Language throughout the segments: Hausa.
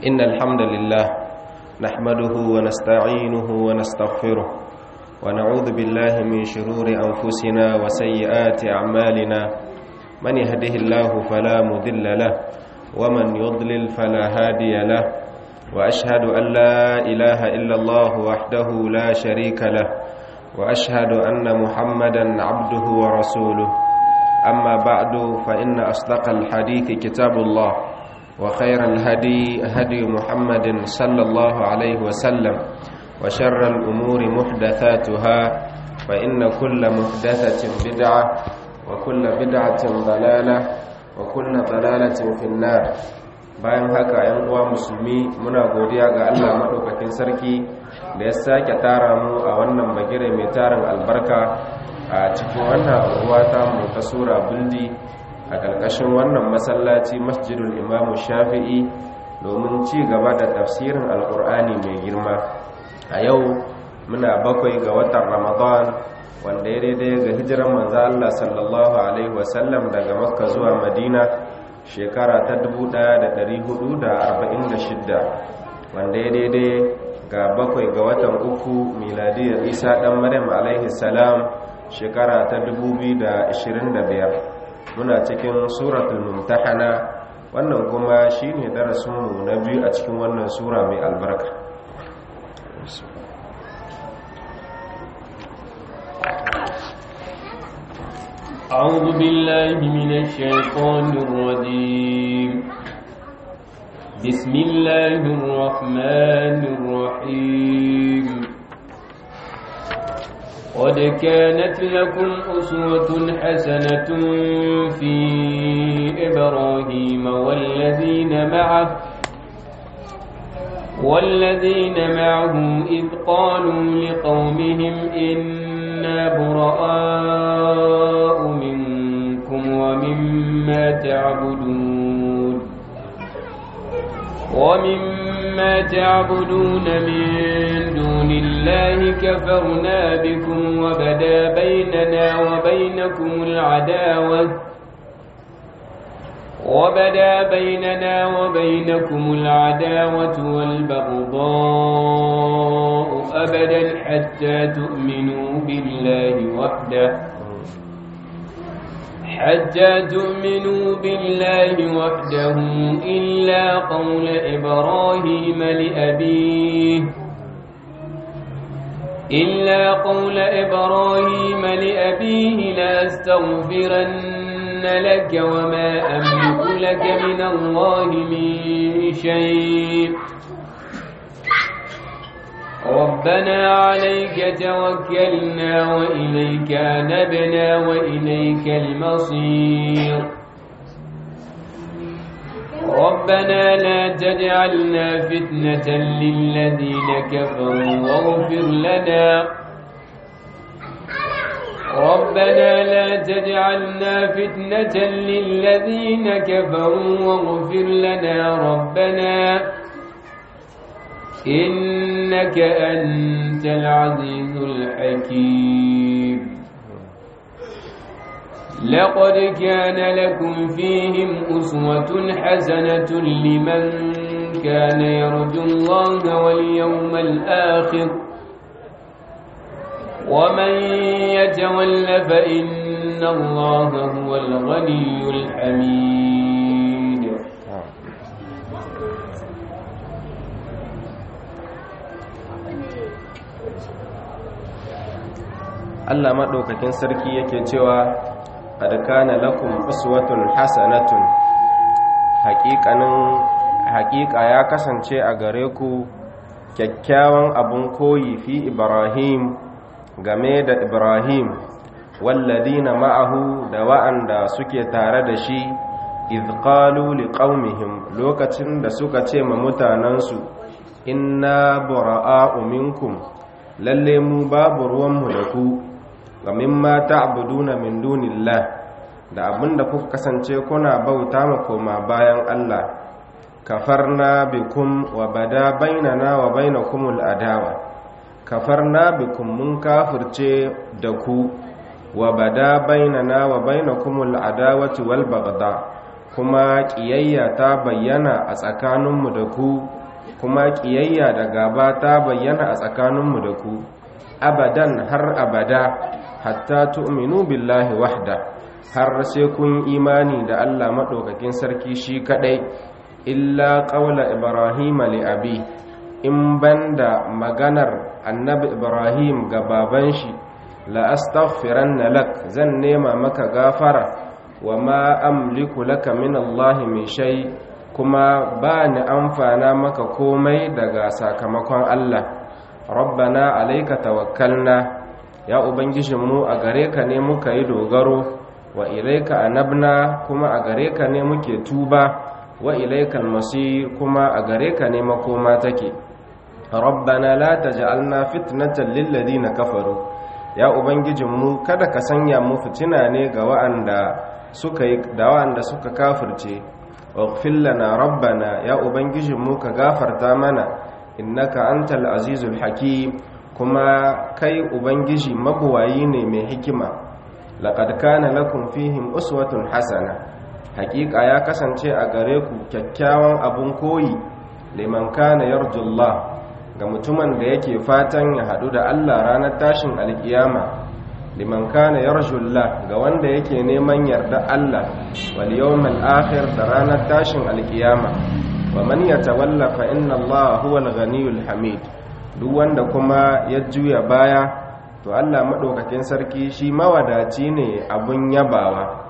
إن الحمد لله نحمده ونستعينه ونستغفره ونعوذ بالله من شرور أنفسنا وسيئات أعمالنا من يهده الله فلا مذل له ومن يضلل فلا هادي له وأشهد أن لا إله إلا الله وحده لا شريك له وأشهد أن محمدا عبده ورسوله أما بعد فإن أصدق الحديث كتاب الله وخير الهدي هدي محمد صلى الله عليه وسلم وشر الأمور محدثاتها فإن كل محدثة بدعة وكل بدعة ضلالة وكل ضلالة في النار bayan haka ‘yan uwa musulmi muna godiya ga Allah maɗaukakin sarki da ya sake tara mu a wannan bagire mai tarin albarka a cikin wannan ruwa ta mu ta sura buldi a ƙarƙashin wannan masallaci masjidul imamu shafi'i domin ci gaba da tafsirin alƙur'ani mai girma a yau muna bakwai ga watan ramadan wanda ya daidai ga hijiran manzo Allah sallallahu alaihi wasallam daga makka zuwa madina shekara ta 1446 wanda ya daidai ga bakwai ga watan uku miladiyar isa dan maryam alaihi salam shekara ta 2025 muna cikin suratul mumtahana wannan kuma shine darasinmu na biyu a cikin wannan sura mai albarka أعوذ بالله من الشيطان الرجيم بسم الله الرحمن الرحيم قد كانت لكم أسوة حسنة في إبراهيم والذين معه والذين معه إذ قالوا لقومهم إنا براء منكم ومما تعبدون ومما تعبدون من دون الله كفرنا بكم وبدا بيننا وبينكم العداوة وبدا بيننا وبينكم العداوة والبغضاء أبدا حتى تؤمنوا بالله وحده حتى تؤمنوا بالله وحده إلا قول إبراهيم لأبيه إلا قول إبراهيم لأبيه لأستغفرن لك وما أملك لك من الله من شيء ربنا عليك توكلنا وإليك نبنا وإليك المصير ربنا لا تجعلنا فتنة للذين كفروا واغفر لنا ربنا لا تجعلنا فتنة للذين كفروا واغفر لنا ربنا إنك أنت العزيز الحكيم لقد كان لكم فيهم أسوة حسنة لمن كان يرجو الله واليوم الآخر ومن يتول فإن الله هو الغني الحميد Allah maɗaukakin sarki yake cewa qad kana lakum uswatun hasanatun haƙiƙanin haƙiƙa ya kasance a gare ku kyakkyawan abun koyi fi Ibrahim game da Ibrahim walladina ma'ahu da wa'anda suke tare da shi idh qalu liqaumihim lokacin da suka ce ma mutanansu inna bura'a'u minkum lalle mu babu ruwanmu da ku ga mimma ta'buduna min dunillah da abinda kuka kasance kuna bauta ma koma bayan Allah kafarna bikum wa bada bainana wa bainakumul adawa kafarna bikum mun kafirce da ku wa bada bainana wa bainakumul adawati wal bagda kuma ƙiyayya ta bayyana a tsakaninmu da ku kuma ƙiyayya da gaba ta bayyana a tsakaninmu da ku abadan har abada hatta tu'minu billahi wahda har sai kun imani da Allah maɗaukakin sarki shi kaɗai illa ƙaula ibrahim li abi in banda maganar annabi ibrahim ga baban shi la astaghfiranna lak zan nema maka gafara wa ma amliku laka min Allah min shay kuma ba ni amfana maka komai daga sakamakon Allah rabbana alayka tawakkalna ya ubangijinmu a gare ka ne muka yi dogaro wa ilaika anabna kuma a gare ka ne muke tuba wa ilaikal masir kuma a gare ka ne makoma take rabbana la taj'alna fitnatan lil ladina kafaru ya ubangijinmu kada ka sanya mu fitina ne ga wa'anda suka yi da wa'anda suka kafirce waghfir lana rabbana ya ubangijinmu ka gafarta mana innaka antal azizul hakim kuma kai ubangiji mabuwayi ne mai hikima laqad kana lakum fihim uswatun hasana hakika ya kasance a gare ku kyakkyawan abun koyi liman kana yarjullah ga mutumin da yake fatan ya hadu da Allah ranar tashin alkiyama liman kana yarjullah ga wanda yake neman yarda Allah wal yawmal akhir da ranar tashin alkiyama wa man yatawalla fa inna Allah huwal ghaniyul hamid duk wanda kuma ya juya baya to Allah madaukakin sarki shi mawadaci ne abun yabawa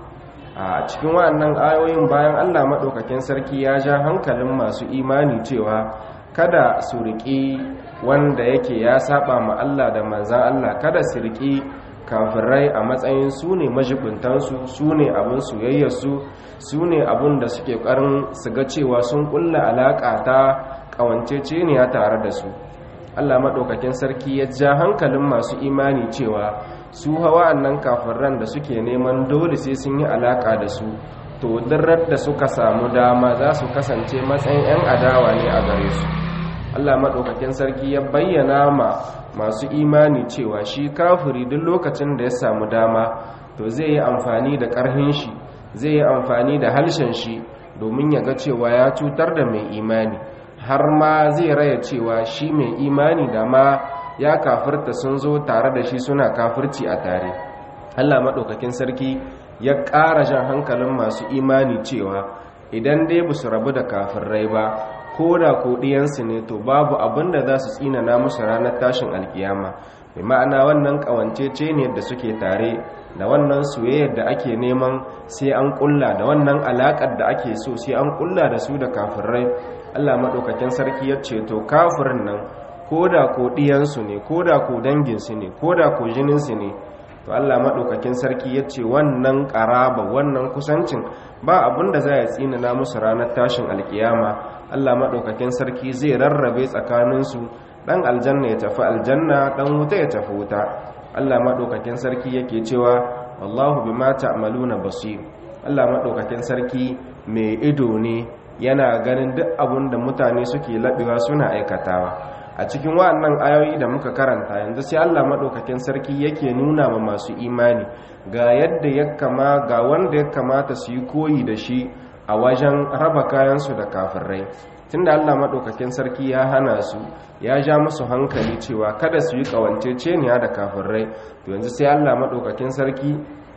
a cikin waɗannan ayoyin bayan Allah madaukakin sarki ya ja hankalin masu imani cewa kada su riƙi wanda yake ya saba ma Allah da manzan Allah kada su riƙi kafirai a matsayin su ne majibintansu su ne abin soyayyarsu su ne abin da suke ƙarin su ga cewa sun ƙulla alaƙa ta ƙawanceceniya tare da su Allah maɗaukakin sarki ya ja hankalin masu imani cewa su hawa annan kafiran da suke neman dole sai sun yi alaƙa da su to dirar da suka samu dama za su kasance matsayin 'yan adawa ne a gare su Allah maɗaukakin sarki ya bayyana ma masu imani cewa shi kafiri duk lokacin da ya samu dama to zai yi amfani da ƙarhin shi zai yi amfani da halshen shi domin ya ga cewa ya cutar da mai imani har ma zai raya cewa shi mai imani da ma ya kafirta sun zo tare da shi suna kafirci a tare Allah maɗaukakin sarki ya ƙara jan hankalin masu imani cewa idan dai ba su rabu da kafirai ba ko da ko ɗiyansu ne to babu abin da za su tsinana musu ranar tashin alkiyama mai ma'ana wannan ƙawancece ne da suke tare da wannan soyayyar da ake neman sai an ƙulla da wannan alaƙar da ake so sai an ƙulla da su da kafirai allah maɗaukakin sarki ya ce to kafirin nan ko da ko ɗiyansu ne ko da ko danginsu ne ko da ko jininsu ne to Allah maɗaukakin sarki ya ce wannan ƙaraba wannan kusancin ba abin da za ya tsinana musu ranar tashin alkiyama Allah maɗaukakin sarki zai rarrabe tsakaninsu ɗan aljanna ya tafi aljanna ɗan wuta ya tafi wuta Allah maɗaukakin sarki yake cewa wallahu bima ta'maluna basir Allah maɗaukakin sarki mai ido ne yana ganin duk abin da mutane suke laɓewa suna aikatawa a cikin wa'annan ayoyi da muka karanta yanzu sai Allah madaukakin sarki yake nuna ma masu imani ga yadda ya kama ga wanda ya kamata su yi koyi da shi a wajen raba kayansu da kafirai tunda Allah madaukakin sarki ya hana su ya ja musu hankali cewa kada su yi kawanceceniya da kafirai to yanzu sai Allah madaukakin sarki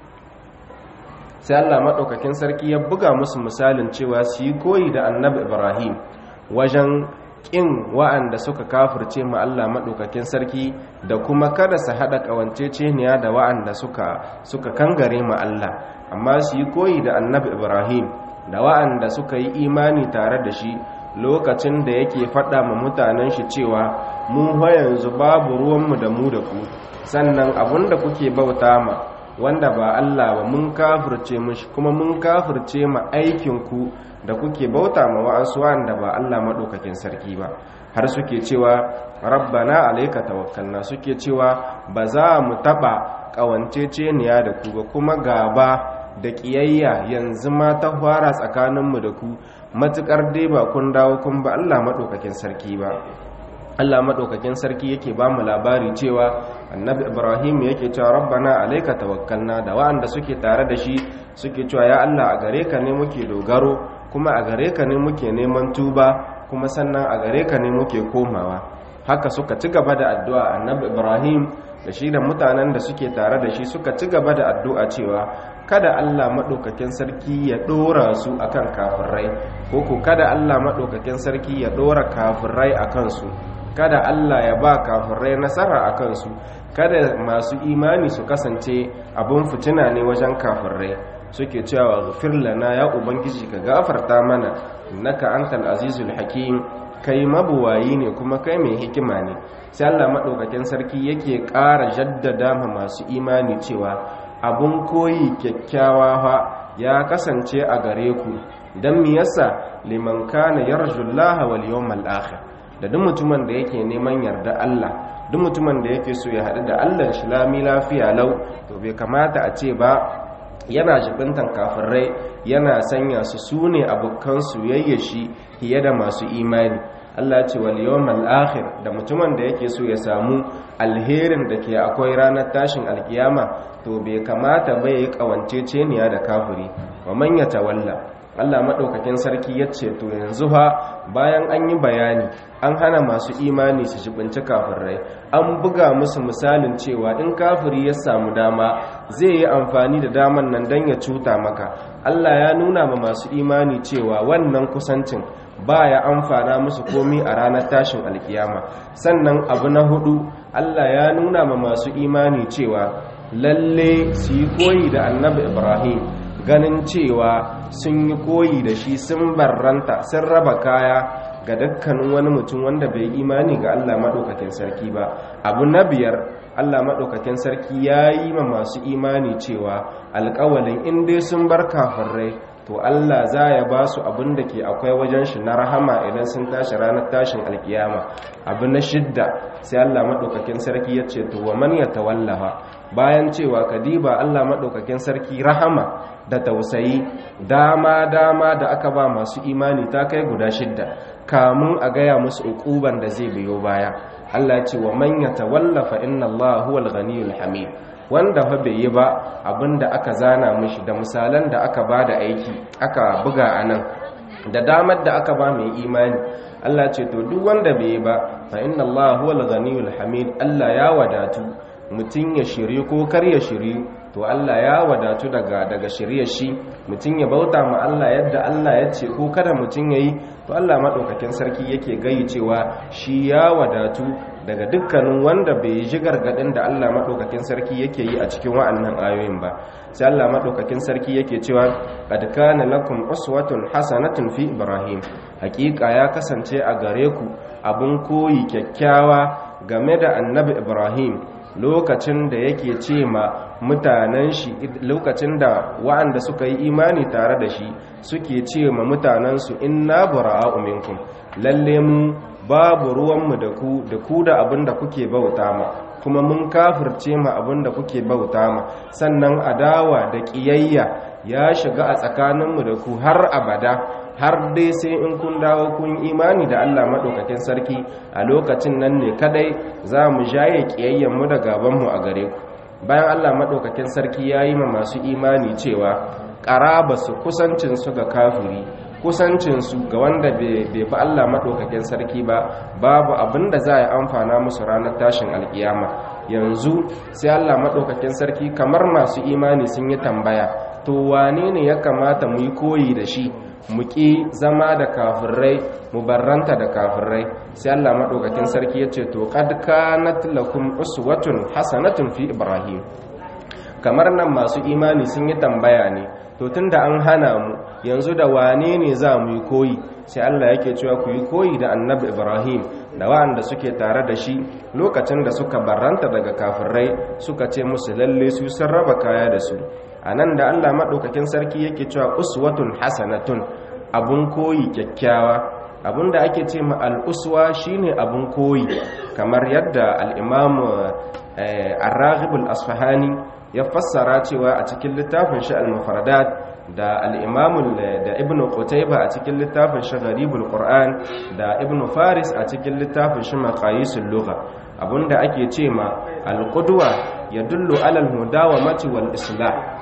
sai Allah madaukakin sarki ya buga musu misalin cewa su yi koyi da Annabi Ibrahim wajen ƙin wa'anda suka kafirce ma Allah maɗaukakin sarki da kuma kada su haɗa ƙawanceceniya da wa'anda suka suka kangare ma Allah amma su yi koyi da annabi Ibrahim da wa'anda suka yi imani tare da shi lokacin da yake faɗa ma mutanen shi cewa mu yanzu babu ruwanmu da mu da ku sannan abinda kuke bauta ma wanda ba Allah ba mun kafirce mushi kuma mun kafirce ma aikinku da kuke bauta ma wa'ansu wanda ba Allah maɗaukakin sarki ba har suke cewa rabbana alayka tawakkalna suke cewa ba za mu taɓa ƙawanceceniya da ku ba kuma gaba da ƙiyayya yanzu ma ta fara tsakaninmu da ku matuƙar dai ba kun dawo kun ba Allah maɗaukakin sarki ba Allah maɗaukakin sarki yake ba mu labari cewa annabi Ibrahim yake cewa rabbana alayka tawakkalna da wa'anda suke tare da shi suke cewa ya Allah a gare ka ne muke dogaro kuma a gare ka ne muke neman tuba kuma sannan a gare ka ne muke komawa haka suka ci gaba da addu'a annabi ibrahim da shi da mutanen da suke tare da shi suka ci gaba da addu'a cewa kada Allah maɗaukakin sarki ya ɗora su akan kafirai ko ko kada Allah maɗaukakin sarki ya ɗora kafirai a kansu kada Allah ya ba kafirai nasara a kansu kada masu imani su kasance abin fitina ne wajen kafirai suke cewa ghafir lana ya ubangiji ka gafarta mana innaka antal azizul hakim kai mabuwayi ne kuma kai mai hikima ne sai Allah madaukakin sarki yake ƙara jaddada ma masu imani cewa abun koyi kyakkyawa fa ya kasance a gare ku dan me yasa liman kana yarjullaha wal yawmal akhir da duk mutumin da yake neman yarda Allah duk mutumin da yake so ya haɗu da Allah shi lami lafiya lau to bai kamata a ce ba yana jibintan kafirai yana sanya su sune abokan soyayya shi fiye da masu imani Allah ce wal yawmal akhir da mutumin da yake so ya samu alherin da ke akwai ranar tashin alkiyama to bai kamata ba ya yi kawanceceniya da kafiri wa man yatawalla Allah maɗaukakin sarki ya ce to yanzu ha bayan an yi bayani an hana masu imani su jibinci kafirai an buga musu misalin cewa in kafiri ya samu dama zai yi amfani da daman nan don ya cuta maka Allah ya nuna ma masu imani cewa wannan kusancin ba ya amfana musu komi a ranar tashin alkiyama sannan abu na hudu Allah ya nuna ma masu imani cewa lalle su yi koyi da annabi ibrahim ganin cewa sun yi koyi da shi sun barranta sun raba kaya ga dukkanin wani mutum wanda bai imani ga Allah maɗaukakin sarki ba abu na biyar Allah maɗaukakin sarki ya yi ma masu imani cewa alƙawalin in dai sun bar kafirai to Allah za ya ba su abin da ke akwai wajen shi na rahama idan sun tashi ranar tashin alkiyama abu na shidda sai Allah maɗaukakin sarki ya ce to wa man ya tawallaha bayan cewa kadiba Allah maɗaukakin sarki rahama da tausayi dama dama da aka ba masu imani ta kai guda shidda kamun a gaya musu uquban da zai biyo baya Allah ce wa man yatawalla fa inna Allah huwal ghaniyul hamid wanda fa bai yi ba abinda aka zana mishi da misalan da aka ba da aiki aka buga anan da damar da aka ba mai imani Allah ce to duk wanda bai yi ba fa inna Allah huwal ghaniyul hamid Allah ya wadatu mutum ya shirye ko kar ya shirye to Allah ya wadatu daga daga shiryar shi mutum ya bauta ma Allah yadda Allah ya ce ko kada mutum yayi to Allah madaukakin sarki yake gayi cewa shi ya wadatu daga dukkanin wanda bai ji gargadin da Allah madaukakin sarki yake yi a cikin wa'annan ayoyin ba sai Allah madaukakin sarki yake cewa qad kana lakum uswatun hasanatun fi ibrahim hakika ya kasance a gare ku abun koyi kyakkyawa game da annabi ibrahim lokacin da yake ce ma mutanen shi lokacin da wa'anda suka yi imani tare da shi suke ce ma mutanensu inna bura'a'u minkum lalle mu babu ruwanmu da ku da ku da abin da kuke bauta ma kuma mun kafirce ma abin da kuke bauta ma sannan adawa da ƙiyayya ya shiga a tsakaninmu da ku har abada har dai sai in kun dawo kun imani da Allah maɗaukakin sarki a lokacin nan ne kadai za mu jaye ƙiyayyenmu da gabanmu a gare ku bayan Allah maɗaukakin sarki ya yi ma masu imani cewa ƙaraba su kusancinsu ga kafiri kusancinsu ga wanda bai fi Allah maɗaukakin sarki ba babu abin da za a yi amfana musu ranar tashin alkiyama yanzu sai Allah maɗaukakin sarki kamar masu imani sun yi tambaya to wane ne ya kamata mu yi koyi da shi mu ƙi zama da kafirai mu barranta da kafirai sai Allah maɗaukakin sarki ya ce to qad kanat lakum uswatun hasanatun fi ibrahim kamar nan masu imani sun yi tambaya ne to tunda an hana mu yanzu da wane ne za mu yi koyi sai Allah yake cewa ku yi koyi da annabi ibrahim da wa'anda suke tare da shi lokacin da suka barranta daga kafirai suka ce musu lalle su sun raba kaya da su a nan da allah maɗaukakin sarki yake cewa uswatun hasanatun abun koyi kyakkyawa abun da ake ce ma al'uswa shine abun koyi kamar yadda al'imamu arraghibul asfahani ya fassara cewa a cikin littafin shi al-mufradat da al'imamun da ibn qutayba a cikin littafin shi gharibul qur'an da ibn faris a cikin littafin shi maqayisul lugha abunda ake ce ma al-qudwa yadullu ala al-mudawamati wal islah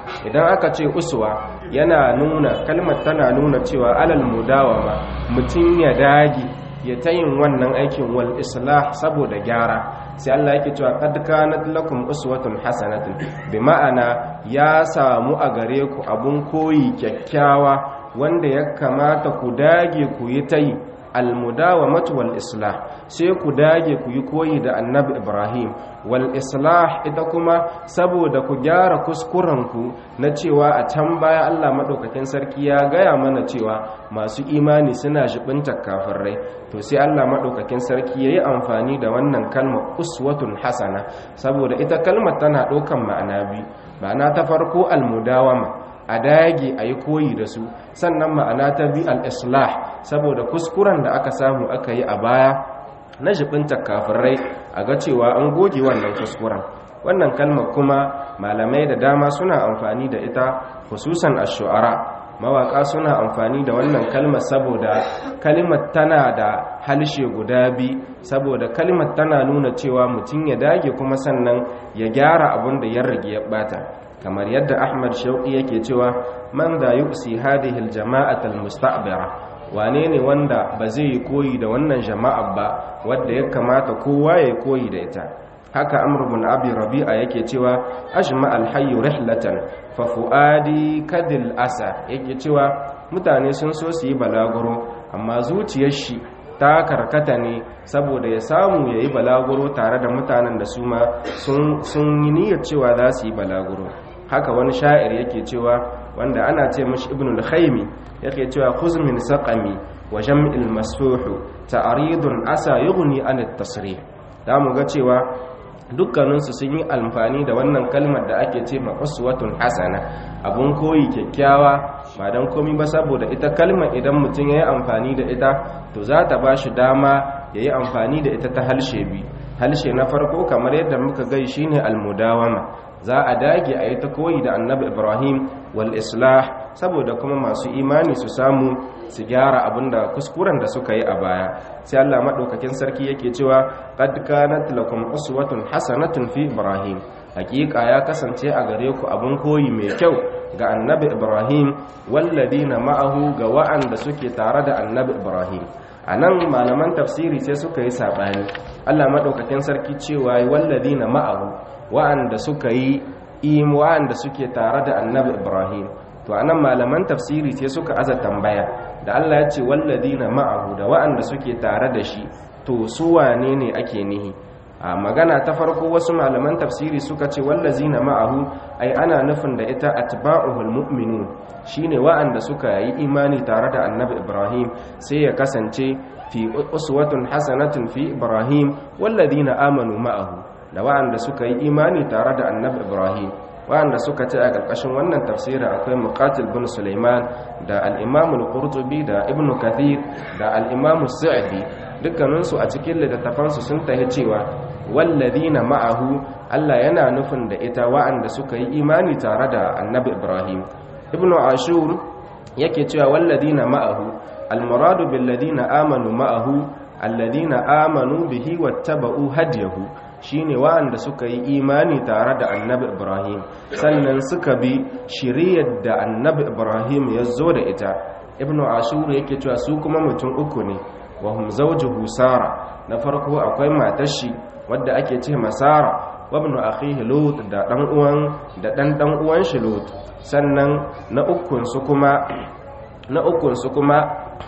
idan aka ce uswa yana nuna kalmar tana nuna cewa alal mudawama mutum ya dage ya ta yin wannan aikin wal islah saboda gyara sai Allah yake cewa qad kanat lakum uswatun hasanatun bi ma'ana ya samu a gare ku abun koyi kyakkyawa wanda ya kamata ku dage ku yi ta yi almudawamatu wal islah sai ku dage ku yi koyi da annabi ibrahim wal islah ita kuma saboda ku gyara kuskurenku na cewa a can baya allah maɗaukakin sarki ya gaya mana cewa masu imani suna shibinta kafirai to sai allah maɗaukakin sarki ya yi amfani da wannan kalmar uswatun hasana saboda ita kalmar tana ɗaukan ma'ana biyu ma'ana ta farko almudawama a dage a yi koyi da su sannan ma'ana ta bi al-islah saboda kuskuren da aka samu aka yi a baya na jibinta kafirai a ga cewa an goge wannan kuskuren wannan kalmar kuma malamai da dama suna amfani da ita hususan ash-shu'ara mawaka suna amfani da wannan kalmar saboda kalmar tana da halshe guda bi saboda kalmar tana nuna cewa mutum ya dage kuma sannan ya gyara abin da ya rage ya bata kamar yadda ahmad shauƙi yake cewa man da yuksi hadhihi aljama'at almusta'bira wane ne wanda ba zai yi koyi da wannan jama'a ba wanda ya kamata kowa ya koyi da ita haka amr ibn abi rabi'a yake cewa ajma alhayy rihlatan fa fuadi kadil asa yake cewa mutane sun so su yi balaguro amma zuciyar shi ta karkata ne saboda ya samu ya yi balaguro tare da mutanen da su ma sun yi niyyar cewa za su yi balaguro haka wani sha'ir yake cewa wanda ana ce mashi ibn al-khaymi yake cewa khuz min saqami wa jam'il masfuhu ta'ridun asa yughni an at-tasrih da mu ga cewa dukkanin su sun yi amfani da wannan kalmar da ake ce maqswatun hasana abun koyi kyakkyawa ba dan komai ba saboda ita kalmar idan mutum yayi amfani da ita to za ta bashi dama yayi amfani da ita ta halshe bi halshe na farko kamar yadda muka gai shine al-mudawama za a dage a yi ta koyi da annabi ibrahim wal islah saboda kuma masu imani su samu su gyara abinda kuskuren da suka yi a baya sai Allah madaukakin sarki yake cewa qad kanat lakum uswatun hasanatun fi ibrahim hakika ya kasance a gare ku abin koyi mai kyau ga annabi ibrahim walladina ma'ahu ga wa'anda suke tare da annabi ibrahim anan malaman tafsiri sai suka yi sabani Allah madaukakin sarki cewa walladina ma'ahu wa'anda suka yi im wa'anda suke tare da annabi ibrahim to anan malaman tafsiri sai suka aza tambaya da Allah ya ce walladina ma'ahu da wa'anda suke tare da shi to su wane ne ake nihi a magana ta farko wasu malaman tafsiri suka ce wallazina ma'ahu ai ana nufin da ita atba'uhul mu'minun shine wa'anda suka yi imani tare da annabi ibrahim sai ya kasance fi uswatun hasanatun fi ibrahim wallazina amanu ma'ahu da wa'anda suka yi imani tare da annabi ibrahim wa'anda suka ce a ƙarƙashin wannan tafsirin akwai muqatil bin sulaiman da al-imam al-qurtubi da ibn kathir da al-imam sa'di dukkaninsu a cikin littattafansu sun tahi cewa walladina ma'ahu Allah yana nufin da ita wa'anda suka yi imani tare da annabi ibrahim ibn ashur yake cewa walladina ma'ahu al-muradu bil ladina amanu ma'ahu alladina amanu bihi wattaba'u hadiyahu shine wa'anda suka yi imani tare da annabi ibrahim sannan suka bi shiriyar da annabi ibrahim ya zo da ita ibn ashur yake cewa su kuma mutum uku ne wa hum zawjuhu sara na farko akwai matar shi wadda ake ce masara wa ibn akhihi lut da dan uwan da dan dan uwan shi lut sannan na ukun su kuma na ukun su kuma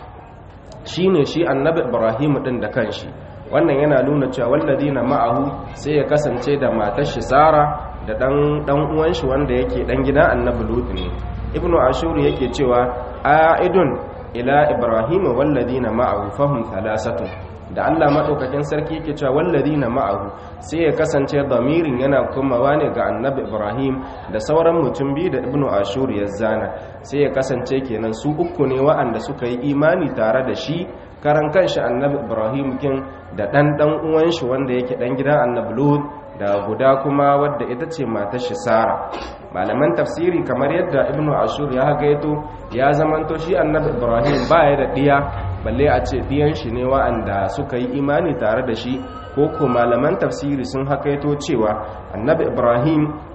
shine shi annabi ibrahim din da kanshi wannan yana nuna cewa walladina ma'ahu sai ya kasance da matar shi Sara da dan dan uwan shi wanda yake dan gidan Annabi Lut ne Ibnu Ashur yake cewa a'idun ila Ibrahim walladina ma'ahu fahum thalasatun da Allah madaukakin sarki yake cewa walladina ma'ahu sai ya kasance damirin yana komawa ne ga Annabi Ibrahim da sauran mutum biyu da Ibnu Ashur ya zana sai ya kasance kenan su uku ne wa'anda suka yi imani tare da shi karan kanshi annabi ibrahim kin da ɗan ɗan uwan shi wanda yake ɗan gidan annabi lut da guda kuma wadda ita ce matar shi sara malaman tafsiri kamar yadda ibnu ashur ya gaito ya zamanto shi annabi ibrahim baya da ɗiya balle a ce ɗiyan shi ne wa'anda suka yi imani tare da shi ko ko malaman tafsiri sun hakaito cewa annabi ibrahim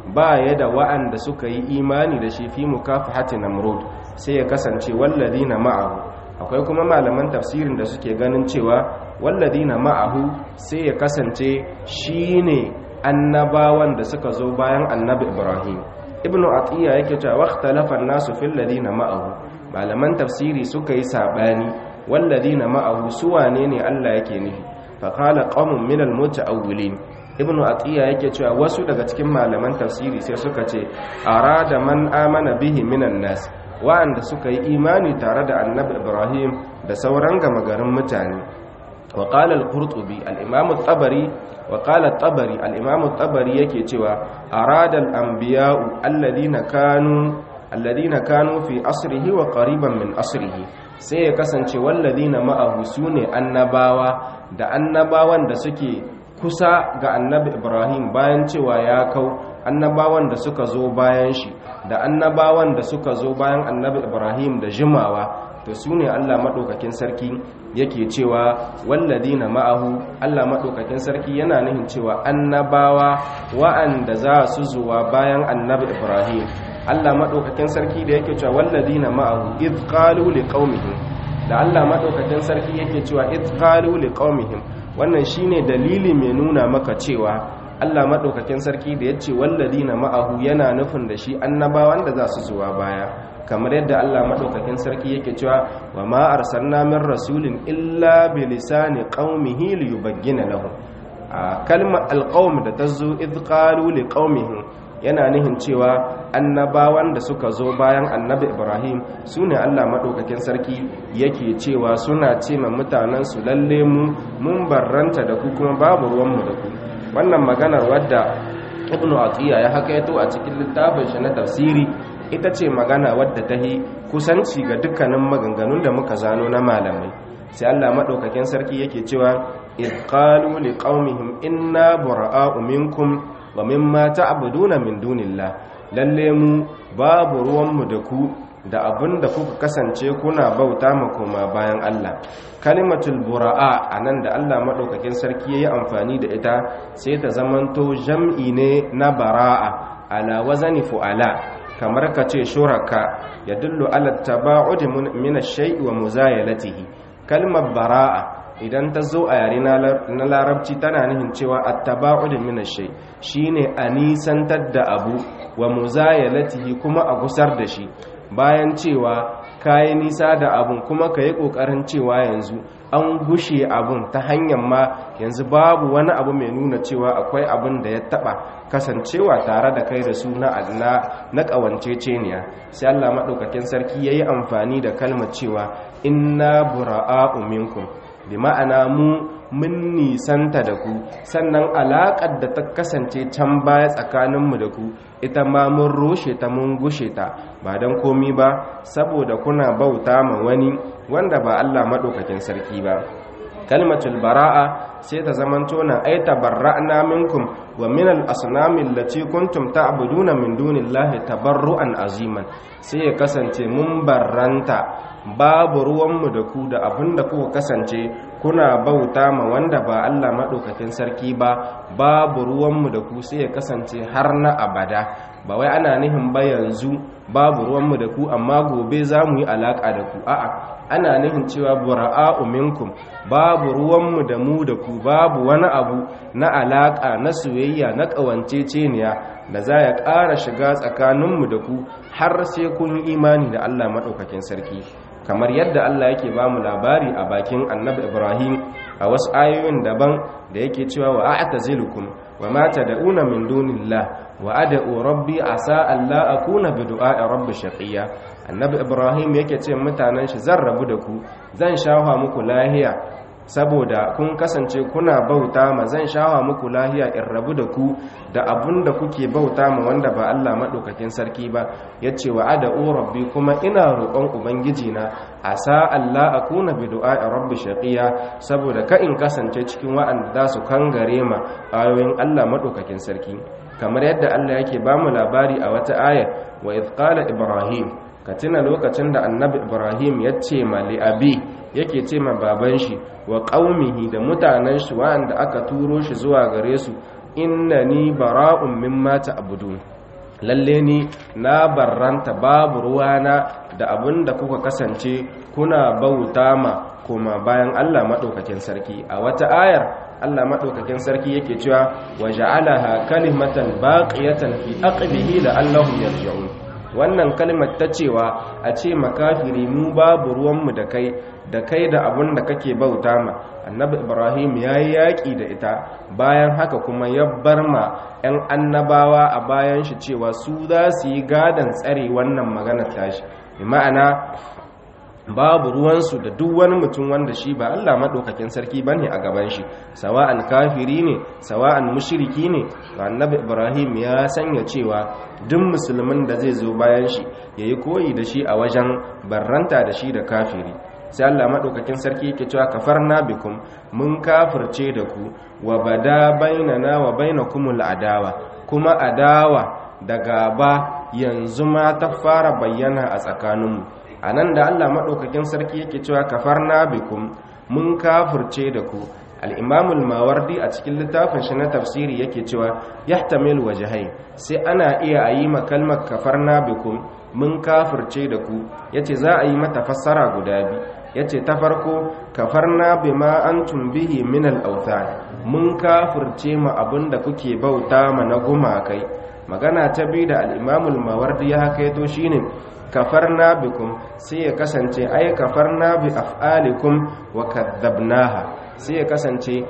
ba ya da wa'anda suka yi imani da shi fi mukafahati namrud sai ya kasance walladina ma'ahu akwai kuma malaman tafsirin da suke ganin cewa walladina ma'ahu sai ya kasance shine annabawan da suka zo bayan annabi Ibrahim ibnu atiya yake cewa waqtalafa an-nasu fil ladina ma'ahu malaman tafsiri suka yi sabani walladina ma'ahu su wane ne Allah yake nufi fa qala qaumun min al-muta'awwilin ibnu atiya yake cewa wasu daga cikin malaman tafsiri sai suka ce arada man amana bihi minan nas wa'anda suka yi imani tare da annabi ibrahim da sauran gama garin mutane wa qala al-qurtubi al-imam at-tabari wa qala at-tabari al-imam at-tabari yake cewa arada al-anbiya'u alladhina kanu alladhina kanu fi asrihi wa qariban min asrihi sai ya kasance walladhina ma'ahu sune annabawa da annabawan da suke kusa ga annabi ibrahim bayan cewa ya kau annabawan da suka zo bayan shi da annabawan da suka zo bayan annabi ibrahim da jimawa to su ne allah maɗaukakin sarki yake cewa walladina ma'ahu allah maɗaukakin sarki yana nihin cewa annabawa wa'anda za su zuwa bayan annabi ibrahim allah maɗaukakin sarki da yake cewa walladina ma'ahu idh qalu liqaumihim da allah maɗaukakin sarki yake cewa idh qalu liqaumihim wannan shine dalili mai nuna maka cewa Allah madaukakin sarki da yace walladina ma'ahu yana nufin da shi annabawan da za su zuwa baya kamar yadda Allah madaukakin sarki yake cewa wa ma arsalna min rasulin illa bi lisani qaumihi liyubayyana lahum a kalmar alqaum da tazo id qalu liqaumihim yana nihin cewa annabawan da suka zo bayan annabi ibrahim su ne allah maɗaukakin sarki yake cewa suna ce ma mutanensu lalle mu mun barranta da ku kuma babu ruwanmu da ku wannan maganar wadda ibnu atiya ya hakaito a cikin littafin shi na tafsiri ita ce magana wadda ta yi kusanci ga dukkanin maganganun da muka zano na malamai sai allah maɗaukakin sarki yake cewa idh qalu liqaumihim inna bura'a'u minkum wa mimma ta'buduna min dunillah lalle mu babu ruwanmu da ku da abin da kuka kasance kuna bauta ma koma bayan Allah kalimatul bura'a anan da Allah madaukakin sarki yayi amfani da ita sai ta zamanto jam'i ne na bara'a ala wazani fu'ala kamar ka ce shuraka yadullu ala taba'ud min ash-shay'i wa muzayalatihi kalmar bara'a idan ta zo a yare na larabci tana nihin cewa attaba'ud min ash-shay shine a nisantar da abu wa muzayalatihi kuma a gusar da shi bayan cewa kayi nisa da abun kuma kayi kokarin cewa yanzu an gushe abun ta hanyar ma yanzu babu wani abu mai nuna cewa akwai abun da ya taba kasancewa tare da kai da su na na kawanceceniya sai Allah madaukakin sarki yayi amfani da kalmar cewa inna bura'a'u minkum bi ma'ana mu mun nisanta da ku sannan alaƙar da ta kasance can baya tsakaninmu da ku ita ma mun rushe ta mun gushe ta ba don komi ba saboda kuna bauta ma wani wanda ba Allah maɗaukakin sarki ba kalmatul bara'a sai ta zamanto na ai tabarra'na minkum wa min al-asnami allati kuntum ta'buduna min dunillahi tabarru'an aziman sai ya kasance mun barranta babu ruwanmu da ku da abinda kuka kasance kuna bauta ma wanda ba Allah maɗaukakin sarki ba babu ruwanmu da ku sai ya kasance har na abada ba wai ana nihin ba yanzu babu ruwanmu da ku amma gobe za mu yi alaƙa da ku a'a ana nihin cewa bura'a'u minkum babu ruwanmu da mu da ku babu wani abu na alaƙa na soyayya na ƙawanceceniya da za ya ƙara shiga tsakaninmu da ku har sai kun yi imani da Allah maɗaukakin sarki kamar yadda Allah yake ba mu labari a bakin annabi Ibrahim a wasu ayoyin daban da yake cewa wa a'tazilukum wa ma tad'una min dunillah wa ad'u rabbi asa alla akuna bi du'a'i rabbi shaqiya annabi Ibrahim yake ce mutanen shi zan rabu da ku zan shafa muku lahiya saboda kun kasance kuna bauta ma zan shawa muku lahiya in rabu da ku da abun da kuke bauta ma wanda ba Allah maɗaukakin sarki ba ya ce wa ada'u rabbi kuma ina roƙon ubangiji na asa Allah akuna bi du'a'i rabbi shaqiya saboda ka in kasance cikin wa'anda za su kangare ma ayoyin Allah maɗaukakin sarki kamar yadda Allah yake ba mu labari a wata aya wa idh qala ibrahim ka tuna lokacin da annabi ibrahim ya ce ma li'abi yake ce ma baban shi wa ƙaumihi da mutanen shi wa'anda aka turo shi zuwa gare su innani bara'un mimma ta'budun lalle ni na barranta babu ruwana da abin da kuka kasance kuna bauta ma kuma bayan Allah maɗaukakin sarki a wata ayar Allah maɗaukakin sarki yake cewa wa ja'alaha kalimatan baqiyatan fi aqbihi la'allahum yarji'un wannan kalmar ta cewa a ce makafiri mu babu ruwanmu da kai da kai da abin da kake bauta ma annabi ibrahim ya yi yaƙi da ita bayan haka kuma ya bar ma 'yan annabawa a bayan shi cewa su za su yi gadon tsare wannan maganar tashi ma'ana babu ruwansu da duk wani mutum wanda shi ba Allah maɗaukakin sarki ba ne a gaban shi sawa'an kafiri ne sawa'an mushiriki ne ga annabi ibrahim ya sanya cewa duk musulmin da zai zo bayan shi ya yi koyi da shi a wajen barranta da shi da kafiri sai Allah maɗaukakin sarki yake cewa kafarna bikum mun kafirce da ku wa bada bainana wa bainakumul adawa kuma adawa da gaba yanzu ma ta fara bayyana a tsakaninmu a nan da Allah maɗaukakin sarki yake cewa kafarna bikum mun kafirce da ku al'imamul mawardi a cikin littafin shi na tafsiri yake cewa yahtamil wajahai sai ana iya a yi makalmar kafarna bikum mun kafirce da ku ya ce za a yi mata fassara guda biyu ya ce ta farko kafarna bima an tumbihi min al'auta mun kafirce ma abin da kuke bauta ma na gumakai magana ta biyu da al'imamul mawardi ya haka yato shi ne kafarna bikum sai ya kasance ai kafarna bi af'alikum wa kadzabnaha sai ya kasance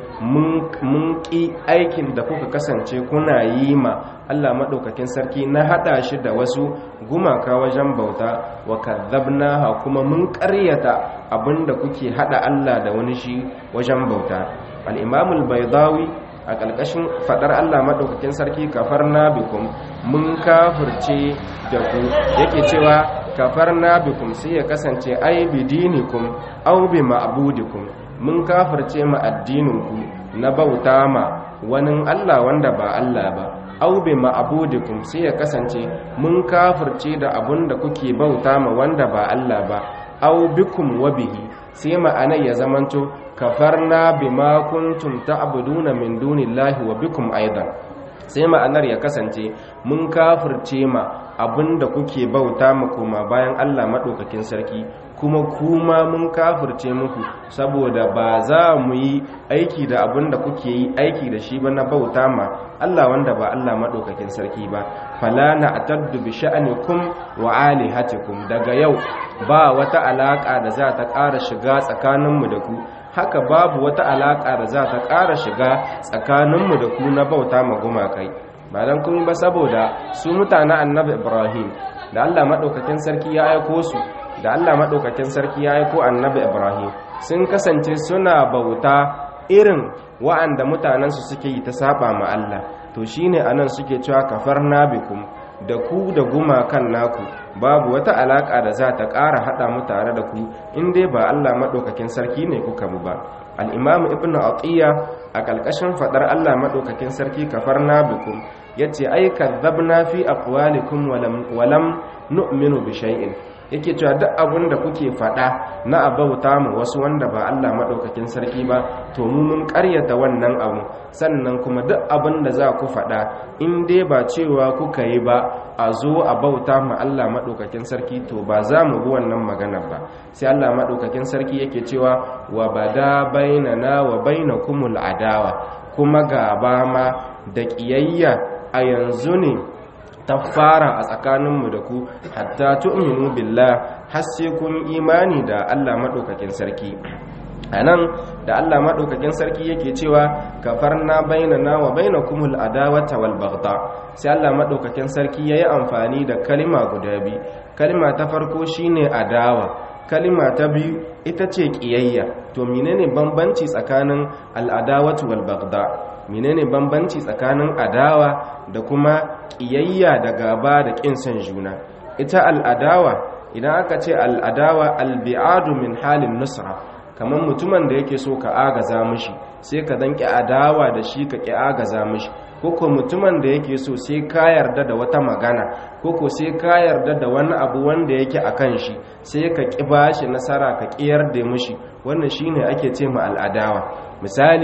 mun ƙi aikin da kuka kasance kuna yi ma Allah maɗaukakin sarki na haɗa shi da wasu gumaka wajen bauta wa kadzabnaha kuma mun ƙaryata abinda kuke haɗa Allah da wani shi wajen bauta al-imamul baydawi a ƙarƙashin faɗar Allah maɗaukakin sarki kafar bikum mun kafirce da ku yake cewa kafar bikum sai ya kasance ai bidinikum au bi ma'budikum mun kafirce ma addininku na bauta ma wani Allah wanda ba Allah ba au bi ma'budikum sai ya kasance mun kafirce da abun da kuke bauta ma wanda ba Allah ba au bikum wa bihi sai ma'anar ya zamanto kafarna bima kuntum ta'buduna min dunillahi wa bikum aidan sai ma'anar ya kasance mun kafirce ma abinda kuke bauta mu kuma bayan Allah madaukakin sarki kuma kuma mun kafirce muku saboda ba za mu yi aiki da abinda kuke yi aiki da shi ba na bauta ma Allah wanda ba Allah madaukakin sarki ba fala na ataddu bi sha'anikum wa alihatikum daga yau ba wata alaka da za ta ƙara shiga tsakaninmu da ku haka babu wata alaƙa da za ta ƙara shiga tsakaninmu da ku na bauta ma gumakai ba don kuma ba saboda su mutanen annabi ibrahim da allah maɗaukakin sarki ya aiko su da allah maɗaukakin sarki ya aiko annabi ibrahim sun kasance suna bauta irin wa'anda mutanensu suke yi ta saba ma allah to shine anan suke cewa kafar nabikum da ku da gumakan naku babu wata alaka da za ta ƙara haɗa mu tare da ku in dai ba Allah maɗaukakin sarki ne kuka mu ba al'imamu ibn atiyya a ƙalƙashin faɗar Allah maɗaukakin sarki kafar nabikum ya ce ai kazzabna fi aqwalikum walam nu'minu bi shay'in yake cewa duk abin da kuke faɗa na abauta mu wasu wanda ba Allah maɗaukakin sarki ba to mu mun ƙaryata wannan abu sannan kuma duk abin da za ku faɗa in dai ba cewa kuka yi ba a zo a bauta ma Allah maɗaukakin sarki to ba za mu bi wannan maganar ba sai Allah maɗaukakin sarki yake cewa wa bada bainana wa bainakumul adawa kuma gaba ma da ƙiyayya a yanzu ne ta fara a tsakaninmu da ku hatta tu'minu billah har sai kun imani da Allah madaukakin sarki anan da Allah madaukakin sarki yake cewa kafarna bainana wa bainakumul adawata wal baghdha sai Allah madaukakin sarki yayi amfani da kalima guda biyu kalima ta farko shine adawa kalima ta biyu ita ce kiyayya to menene bambanci tsakanin al-adawatu wal baghdha menene bambanci tsakanin adawa da kuma ƙiyayya da gaba da ƙin son juna ita al'adawa idan aka ce al'adawa albi'adu min halin nusra kamar mutumin da yake so ka agaza mishi sai ka danki adawa da shi ka ƙi agaza mishi koko mutumin da yake so sai ka yarda da wata magana koko sai ka yarda da wani abu wanda yake a kan shi sai ka ƙi bashi nasara ka ƙiyar da mishi wannan shine ake ce ma al'adawa misali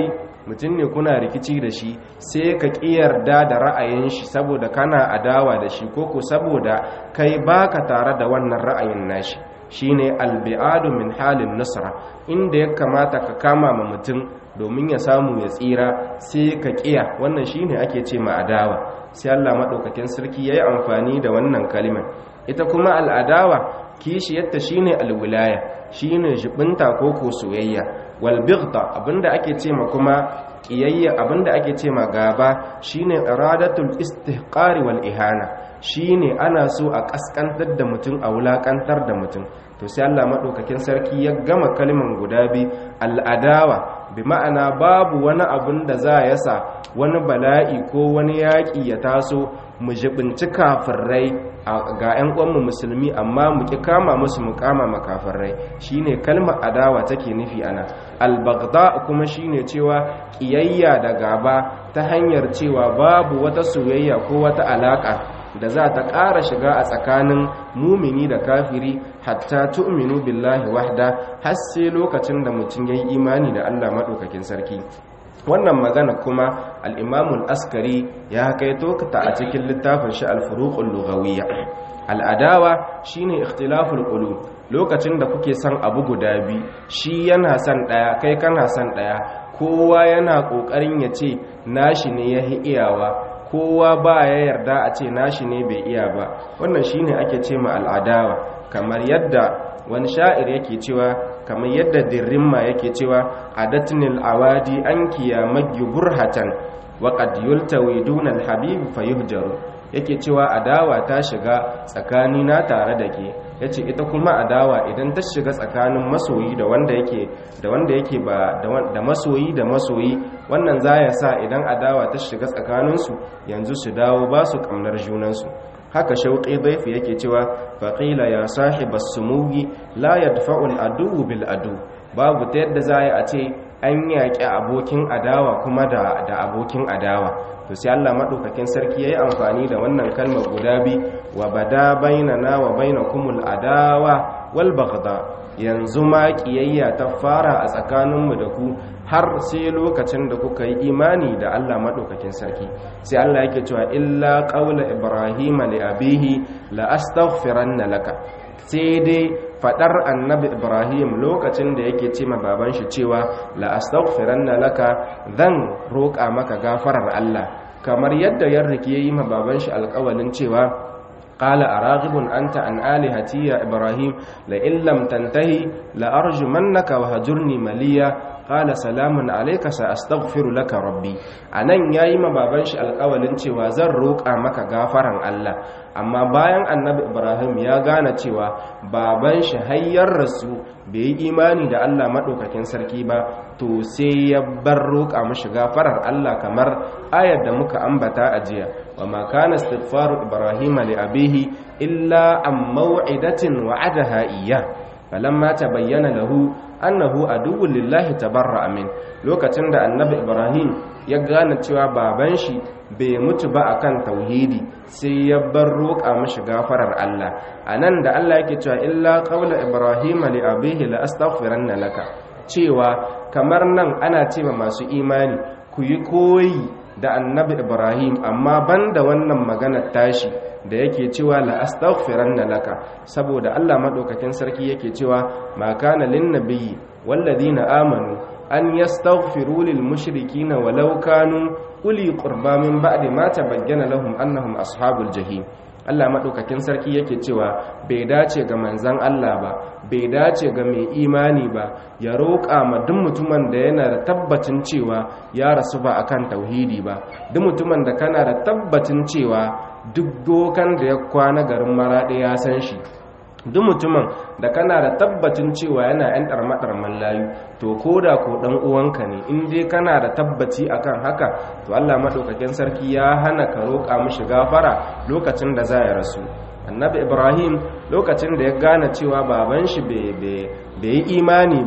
mutum ne kuna rikici da shi sai ka yarda da ra'ayin shi saboda kana adawa da shi ko ko saboda kai baka tare da wannan ra'ayin nashi shine albi'adu min halin nasra inda ya kamata ka kama ma mutum domin ya samu ya tsira sai ka kiya wannan shine ake ce ma adawa sai Allah madaukakin sarki yayi amfani da wannan kalimar ita kuma al'adawa kishiyarta shine alwilaya shine jibinta ko ko soyayya wal bighda abinda ake ce ma kuma kiyayya abinda ake ce ma gaba shine iradatul istihqari wal ihana shine ana so a kaskantar da mutum a wulakantar da mutum to sai Allah madaukakin sarki ya gama kalman guda bi al'adawa bi ma'ana babu wani abin da za ya sa wani bala'i ko wani yaƙi ya taso mu jibinci kafirai ga 'yan uwanmu musulmi amma mu ki kama musu mu kama makafirai shine kalmar adawa take nufi ana albagda kuma shine cewa kiyayya da gaba ta hanyar cewa babu wata soyayya ko wata alaka da za ta ƙara shiga a tsakanin mumini da kafiri hatta tu'minu billahi wahda har sai lokacin da mutum ya yi imani da Allah maɗaukakin sarki wannan magana kuma al'imamul askari ya kaito ta a cikin littafin shi alfuruƙun lugawiyya al'adawa shine ikhtilaful qulub lokacin da kuke son abu guda biyu shi yana son ɗaya kai kana son ɗaya kowa yana ƙoƙarin ya ce nashi ne ya iyawa kowa ba ya yarda a ce nashi ne bai iya ba wannan shine ake ce ma al'adawa kamar yadda wani sha'ir yake cewa kamar yadda dirrimma yake cewa adatnil awadi an kiyamagi burhatan wa qad yultawi duna alhabib fayuhjaru yake cewa adawa ta shiga tsakani na tare da ke yace ita kuma adawa idan ta shiga tsakanin masoyi da wanda yake da wanda yake ba da masoyi da masoyi wannan zaya sa idan adawa ta shiga tsakaninsu yanzu su dawo ba su kamnar junansu haka shauƙi daifi yake cewa faƙila ya sahibas sumugi la yadfa'ul adu bil adu babu ta yadda za a ce an yaƙi abokin adawa kuma da abokin adawa to sai Allah maɗaukakin sarki ya yi amfani da wannan kalmar guda bi wa bada bainana wa bainakumul adawa wal baghda yanzu ma ƙiyayya ta fara a tsakaninmu da ku har sai lokacin da kuka yi imani da Allah maɗaukakin sarki sai Allah yake cewa illa ƙaula ibrahima li abihi la astaghfiranna laka sai dai fadar annabi ibrahim lokacin da yake ce ma baban shi cewa la astaghfiranna laka zan roƙa maka gafarar Allah kamar yadda ya rike yi ma baban shi alƙawalin cewa قال أراغب أنت عن آلهتي يا إبراهيم لئن لم تنتهي لأرجمنك وهجرني مليا قال سلام عليك سأستغفر لك ربي anan yayi ma baban shi alƙawalin cewa zan roƙa maka gafaran Allah amma bayan annabi Ibrahim ya gane cewa baban shi hayyar rasu bai yi imani da Allah madaukakin sarki ba to sai ya bar roƙa mashi gafarar Allah kamar ayar da muka ambata a jiya wa ma kana istighfaru ibrahima li abihi illa am maw'idatin wa'adaha iyyah falamma tabayyana lahu annahu aduwwun lillahi tabarra'a min lokacin da annabi ibrahim ya gane cewa baban shi bai mutu ba akan tauhidi sai ya bar roƙa mashi gafarar Allah anan da Allah yake cewa illa qawla ibrahim li abihi la astaghfiranna laka cewa kamar nan ana cewa masu imani ku yi koyi da annabi ibrahim amma banda wannan maganar tashi da yake cewa la astaghfiranna laka saboda Allah madaukakin sarki yake cewa ma kana lin nabiyyi walladina amanu an yastaghfiru lil mushrikina walau kanu uli qurba min ba'di ma tabayyana lahum annahum ashabul jahim Allah madaukakin sarki yake cewa bai dace ga manzon Allah ba bai dace ga mai imani ba ya roƙa ma duk mutumin da yana da tabbacin cewa ya rasu ba akan tauhidi ba duk mutumin da kana da tabbacin cewa duk dokan da ya kwana garin maraɗe ya san shi duk mutumin da kana da tabbacin cewa yana yan ɗarmaɗarman layu to ko da ko ɗan uwanka ne in dai kana da tabbaci akan haka to allah maɗaukakin sarki ya hana ka roƙa mishi gafara lokacin da za ya rasu annabi ibrahim lokacin da ya gane cewa baban shi bai yi imani ba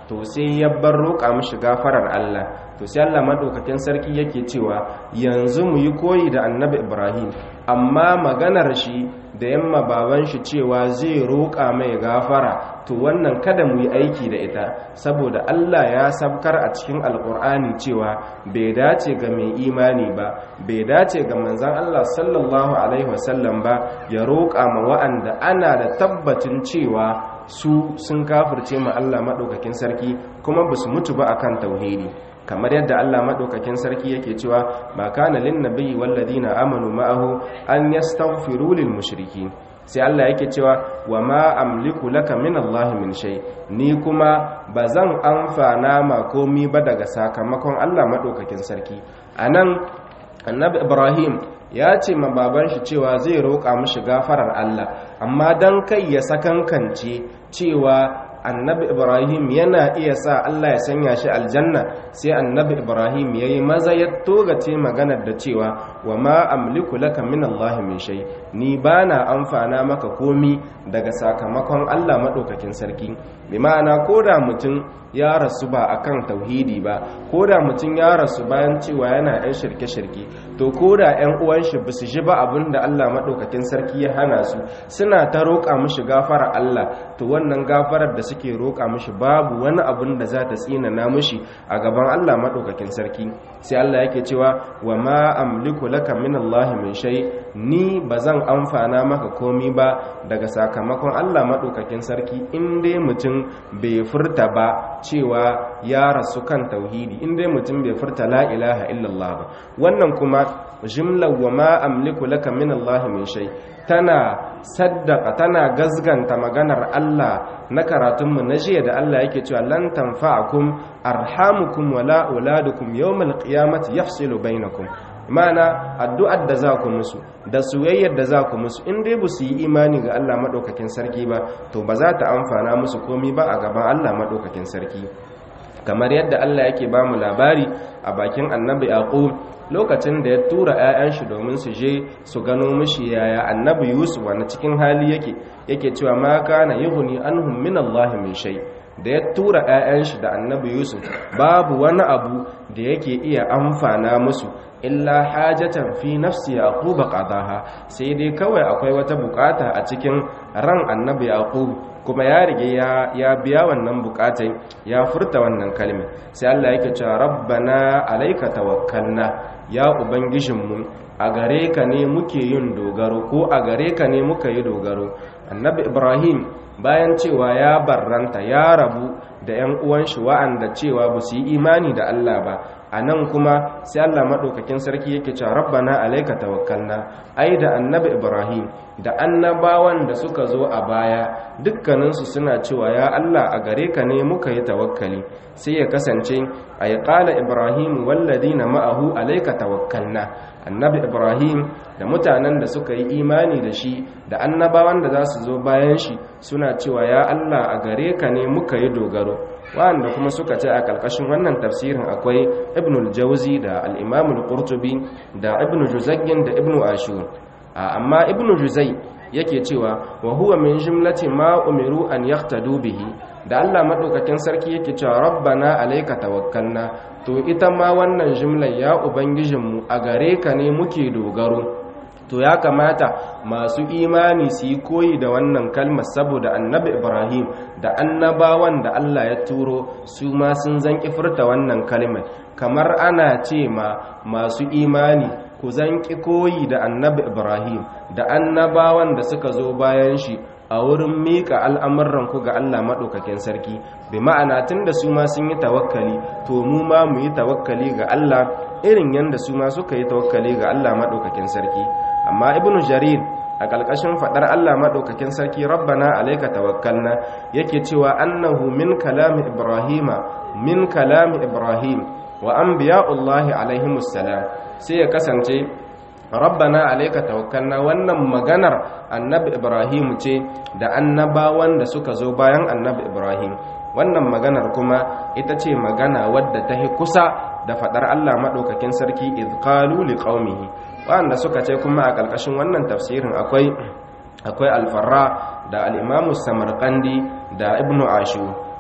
to sai ya bar roƙa mishi gafarar Allah to sai Allah madaukakin sarki yake cewa yanzu mu yi koyi da annabi Ibrahim amma maganar shi da yamma baban shi cewa zai roƙa mai gafara to wannan kada mu yi aiki da ita saboda Allah ya sabkar a cikin alkur'ani cewa bai dace ga mai imani ba bai dace ga manzon Allah sallallahu alaihi wasallam ba ya roƙa ma wa'anda ana da tabbacin cewa su sun kafirce ma Allah maɗaukakin sarki kuma ba su mutu ba akan tauhidi kamar yadda Allah maɗaukakin sarki yake cewa ba kana lin nabiyyi walladina amanu ma'ahu an yastaghfiru lil mushriki sai Allah yake cewa wa ma amliku laka min Allah min shay ni kuma bazan amfana ma komi ba daga sakamakon Allah maɗaukakin sarki anan annabi Ibrahim ya ce ma baban shi cewa zai roƙa mishi gafarar Allah amma dan kai ya sakankance cewa annabi ibrahim yana iya sa allah ya sanya shi aljanna sai annabi ibrahim ya yi maza ya togace maganar da cewa wa ma amliku laka min allahi min shay ni bana amfana maka komi daga sakamakon allah maɗaukakin sarki bi ma'ana ko da mutum ya rasu ba akan tauhidi ba ko da mutum ya rasu bayan cewa yana yan shirke-shirke to ko da yan uwan shi ba su ji ba abin da allah maɗaukakin sarki ya hana su suna ta roƙa mishi gafara allah to wannan gafarar da suke roƙa mishi babu wani abin da za ta tsinana mishi a gaban Allah maɗaukakin sarki sai Allah yake cewa wa ma amliku laka min Allah min shay ni bazan amfana maka komi ba daga sakamakon Allah maɗaukakin sarki in dai mutum bai furta ba cewa ya rasu kan tauhidi in dai mutum bai furta la ilaha illallah ba wannan kuma jimlar wa ma amliku laka min Allah min shay tana saddaka tana gazganta maganar Allah na karatunmu na jiya da Allah yake cewa lan tanfa'akum arhamukum wala auladukum yawmal qiyamati yafsilu bainakum mana addu'ar da za ku musu da soyayyar da za ku musu in dai ba su yi imani ga Allah madaukakin sarki ba to ba za ta amfana musu komi ba a gaban Allah madaukakin sarki kamar yadda Allah yake ba mu labari a bakin annabi yaqub lokacin da ya tura 'ya'yan shi domin su je su gano mishi yaya annabi yusuf wani cikin hali yake yake cewa ma kana yughni anhum min Allah min shay da ya tura 'ya'yan shi da annabi yusuf babu wani abu da yake iya amfana musu illa hajatan fi nafsi yaqub qadaha sai dai kawai akwai wata bukata a cikin ran annabi yaqub kuma ya rige ya biya wannan bukatai ya furta wannan kalmar sai Allah yake cewa rabbana alayka tawakkalna ya ubangijinmu a gare ka ne muke yin dogaro ko a gare ka ne muka yi dogaro annabi ibrahim bayan cewa ya barranta ya rabu da 'yan uwan shi wa'anda cewa ba su yi imani da Allah ba a nan kuma sai Allah maɗaukakin sarki yake cewa rabbana alaika tawakkalna ai da annabi ibrahim da annabawan da suka zo a baya dukkaninsu suna cewa ya Allah a gare ka ne muka yi tawakkali sai ya kasance a yi ƙala ibrahim walladina ma'ahu alaika tawakkalna annabi ibrahim da mutanen da suka yi imani da shi da annabawan da za su zo bayan shi suna cewa ya Allah a gare ka ne muka yi dogaro wanda kuma suka ce a ƙarƙashin wannan tafsirin akwai ibnul jauzi da al'imamul qurtubi da ibnu juzayyin da ibnu ashur amma ibnu juzai yake cewa wa huwa min jumlati ma umiru an yahtadu bihi da Allah madaukakin sarki yake cewa rabbana alayka tawakkalna to ita ma wannan jumlar ya ubangijinmu a gare ka ne muke dogaro to ya kamata masu imani su yi koyi da wannan kalmar saboda annabi ibrahim da annabawan da allah ya turo su ma sun zanki furta wannan kalmar kamar ana ce ma masu imani ku zanki koyi da annabi ibrahim da annabawan da suka zo bayan shi a wurin miƙa al'amuranku ga Allah maɗaukakin sarki bi ma'ana tun da su ma sun yi tawakkali to mu ma mu yi tawakkali ga Allah irin yadda su ma suka yi tawakkali ga Allah maɗaukakin sarki amma ibnu jarir a ƙalƙashin faɗar Allah maɗaukakin sarki rabbana alaika tawakkalna yake cewa annahu min kalami ibrahima min kalami ibrahim wa anbiya'ullahi alaihimus salam sai ya kasance rabbana alaika tawakkalna wannan maganar annabi ibrahim ce da annabawan da suka zo bayan annabi ibrahim wannan maganar kuma ita ce magana wadda ta hi kusa da fadar Allah madaukakin sarki idh qalu liqaumihi wanda suka ce kuma a ƙarƙashin wannan tafsirin akwai akwai alfarra da al-imamu samarqandi da ibnu ashur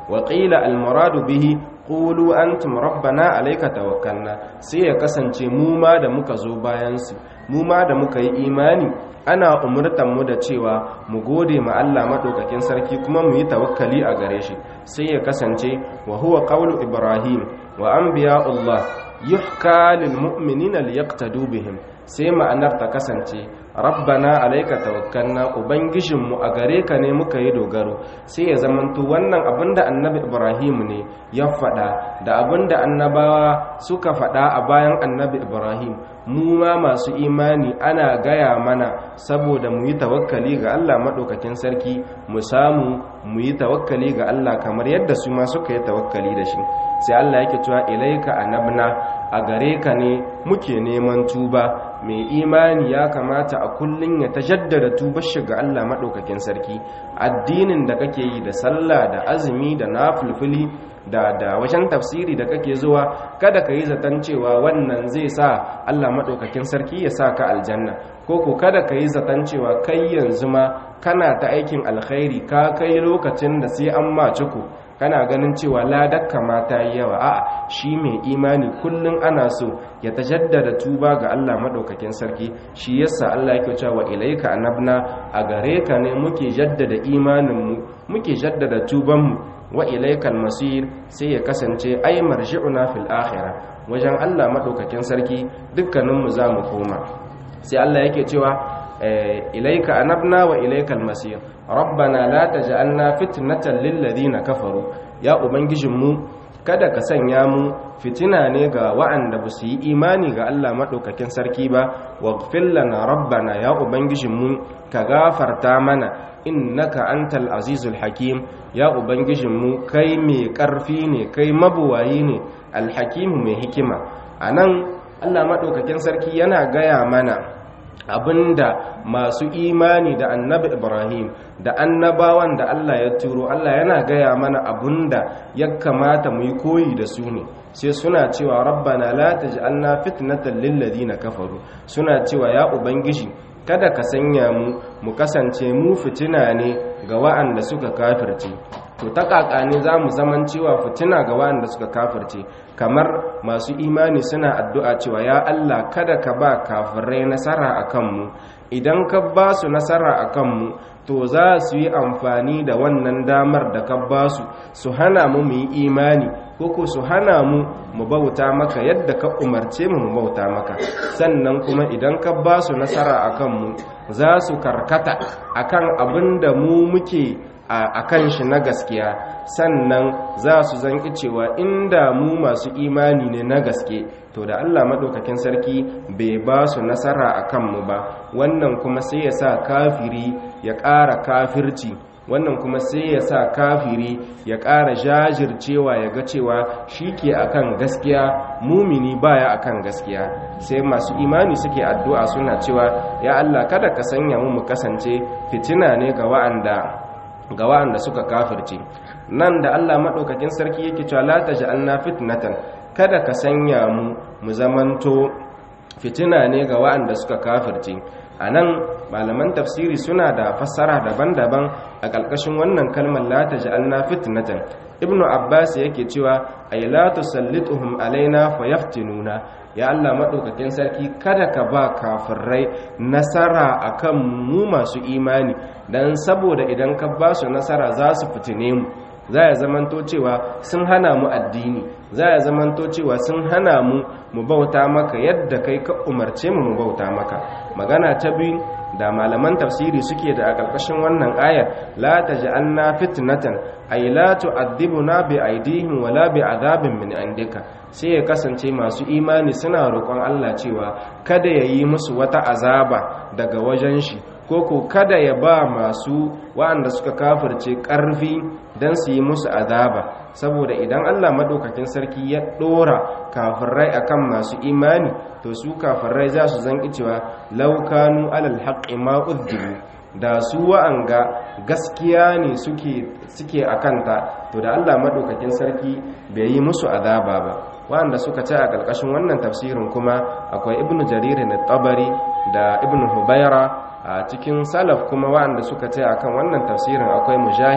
wa qila al muradu bihi qulu antum rabbana alayka tawakkalna sai ya kasance mu ma da muka zo bayan su mu ma da muka yi imani ana umurtan mu da cewa mu gode ma Allah madaukakin sarki kuma mu yi tawakkali a gare shi sai ya kasance wa huwa qawlu ibrahim wa anbiya'ullah yuhka lil mu'minina liyaqtadu bihim sai ma'anar ta kasance rabbana alayka tawakkalna ubangijinmu a gare ka ne muka yi dogaro sai ya zamanto wannan abinda annabi ibrahim ne ya faɗa da abinda annabawa suka faɗa a bayan annabi ibrahim mu ma masu imani ana gaya mana saboda mu yi tawakkali ga Allah maɗaukakin sarki mu samu mu yi tawakkali ga Allah kamar yadda su ma suka yi tawakkali da shi sai Allah yake cewa ilaika anabna a gare ka ne muke neman tuba mai imani ya kamata a kullun ya tajaddada tubar shi ga Allah maɗaukakin sarki addinin da kake yi da sallah da azumi da nafilfili da da wajen tafsiri da kake zuwa kada ka yi zaton cewa wannan zai sa Allah maɗaukakin sarki ya sa ka aljanna ko ko kada ka yi zaton cewa kai yanzu ma kana ta aikin alkhairi ka kai lokacin da sai an ma ciko kana ganin cewa ladakka ma ta yi yawa a'a shi mai imani kullum ana so ya tajaddada tuba ga Allah maɗaukakin sarki shi yasa Allah yake cewa ilaika anabna a gare ka ne muke jaddada imaninmu muke jaddada tubanmu wa ilaikal masir sai ya kasance ai marji'una fil akhirah wajen Allah madaukakin sarki dukkaninmu zamu koma sai Allah yake cewa ilaika anabna wa ilaikal masir rabbana la taj'alna fitnatan lil ladina kafaru ya ubangijinmu kada ka sanya mu fitina ne ga wa'anda ba su yi imani ga Allah maɗaukakin sarki ba waghfir lana rabbana ya ubangijinmu ka gafarta mana innaka antal azizul hakim ya ubangijinmu kai mai ƙarfi ne kai mabuwayi ne alhakimu mai hikima anan Allah maɗaukakin sarki yana gaya mana abinda masu imani da annabi ibrahim da annabawan da allah ya turo allah yana gaya mana abinda ya kamata mu yi koyi da su ne sai suna cewa rabbana la taj'alna fitnatan lil ladina kafaru suna cewa ya ubangiji kada ka sanya mu mu kasance mu fitina ne ga wa'anda suka kafirce to ta kaka ne za mu zaman cewa fitina ga wa'anda suka kafirce kamar masu imani suna addu'a cewa ya Allah kada ka ba kafirai nasara a kanmu idan ka ba su nasara a kanmu to za su yi amfani da wannan damar da ka ba su su hana mu mu yi imani koko su hana mu mu bauta maka yadda ka umarce mu mu bauta maka sannan kuma idan ka ba su nasara a kanmu za su karkata akan abin da mu muke a kan shi na gaskiya sannan za su zanki cewa inda mu masu imani ne na gaske to da Allah maɗaukakin sarki bai ba su nasara a kanmu ba wannan kuma sai ya sa kafiri ya ƙara kafirci wannan kuma sai ya sa kafiri ya ƙara jajircewa ya ga cewa shi ke akan gaskiya mumini baya akan gaskiya sai masu imani suke addu'a suna cewa ya Allah kada ka sanya mu mu kasance fitina ne ga wa'anda ga wa'anda suka kafirce nan da Allah maɗaukakin sarki yake cewa la taj'alna fitnatan kada ka sanya mu mu zamanto fitina ne ga wa'anda suka kafirce anan malaman tafsiri suna da fassara daban-daban a ƙarƙashin wannan kalmar la taj'alna fitnatan ibnu abbas yake cewa ay la tusallituhum alaina fayaftinuna ya Allah maɗaukakin sarki kada ka ba kafirai nasara akan mu masu imani dan saboda idan ka ba su nasara za su fitine mu za ya zamanto cewa sun hana mu addini za ya zamanto cewa sun hana mu mu bauta maka yadda kai ka umarce mu mu bauta maka magana ta biyu da malaman tafsiri suke da a ƙarƙashin wannan ayar la taj'alna fitnatan ay la tu'adhibuna bi aydihim wala bi adhabin min indika sai ya kasance masu imani suna roƙon Allah cewa kada ya yi musu wata azaba daga wajen shi koko kada ya ba masu waɗanda suka kafirce ƙarfi don su yi musu azaba saboda idan Allah madaukakin sarki ya ɗora kafirai akan masu imani to su kafirai za su zanki cewa laukanu alal haqqi ma udhibu da su wa'anga gaskiya ne suke suke akanta to da Allah madaukakin sarki bai yi musu azaba ba wanda suka ce a ƙarƙashin wannan tafsirin kuma akwai ibnu jarir na tabari da ibnu hubaira a cikin salaf kuma wanda suka ce akan wannan tafsirin akwai mujahid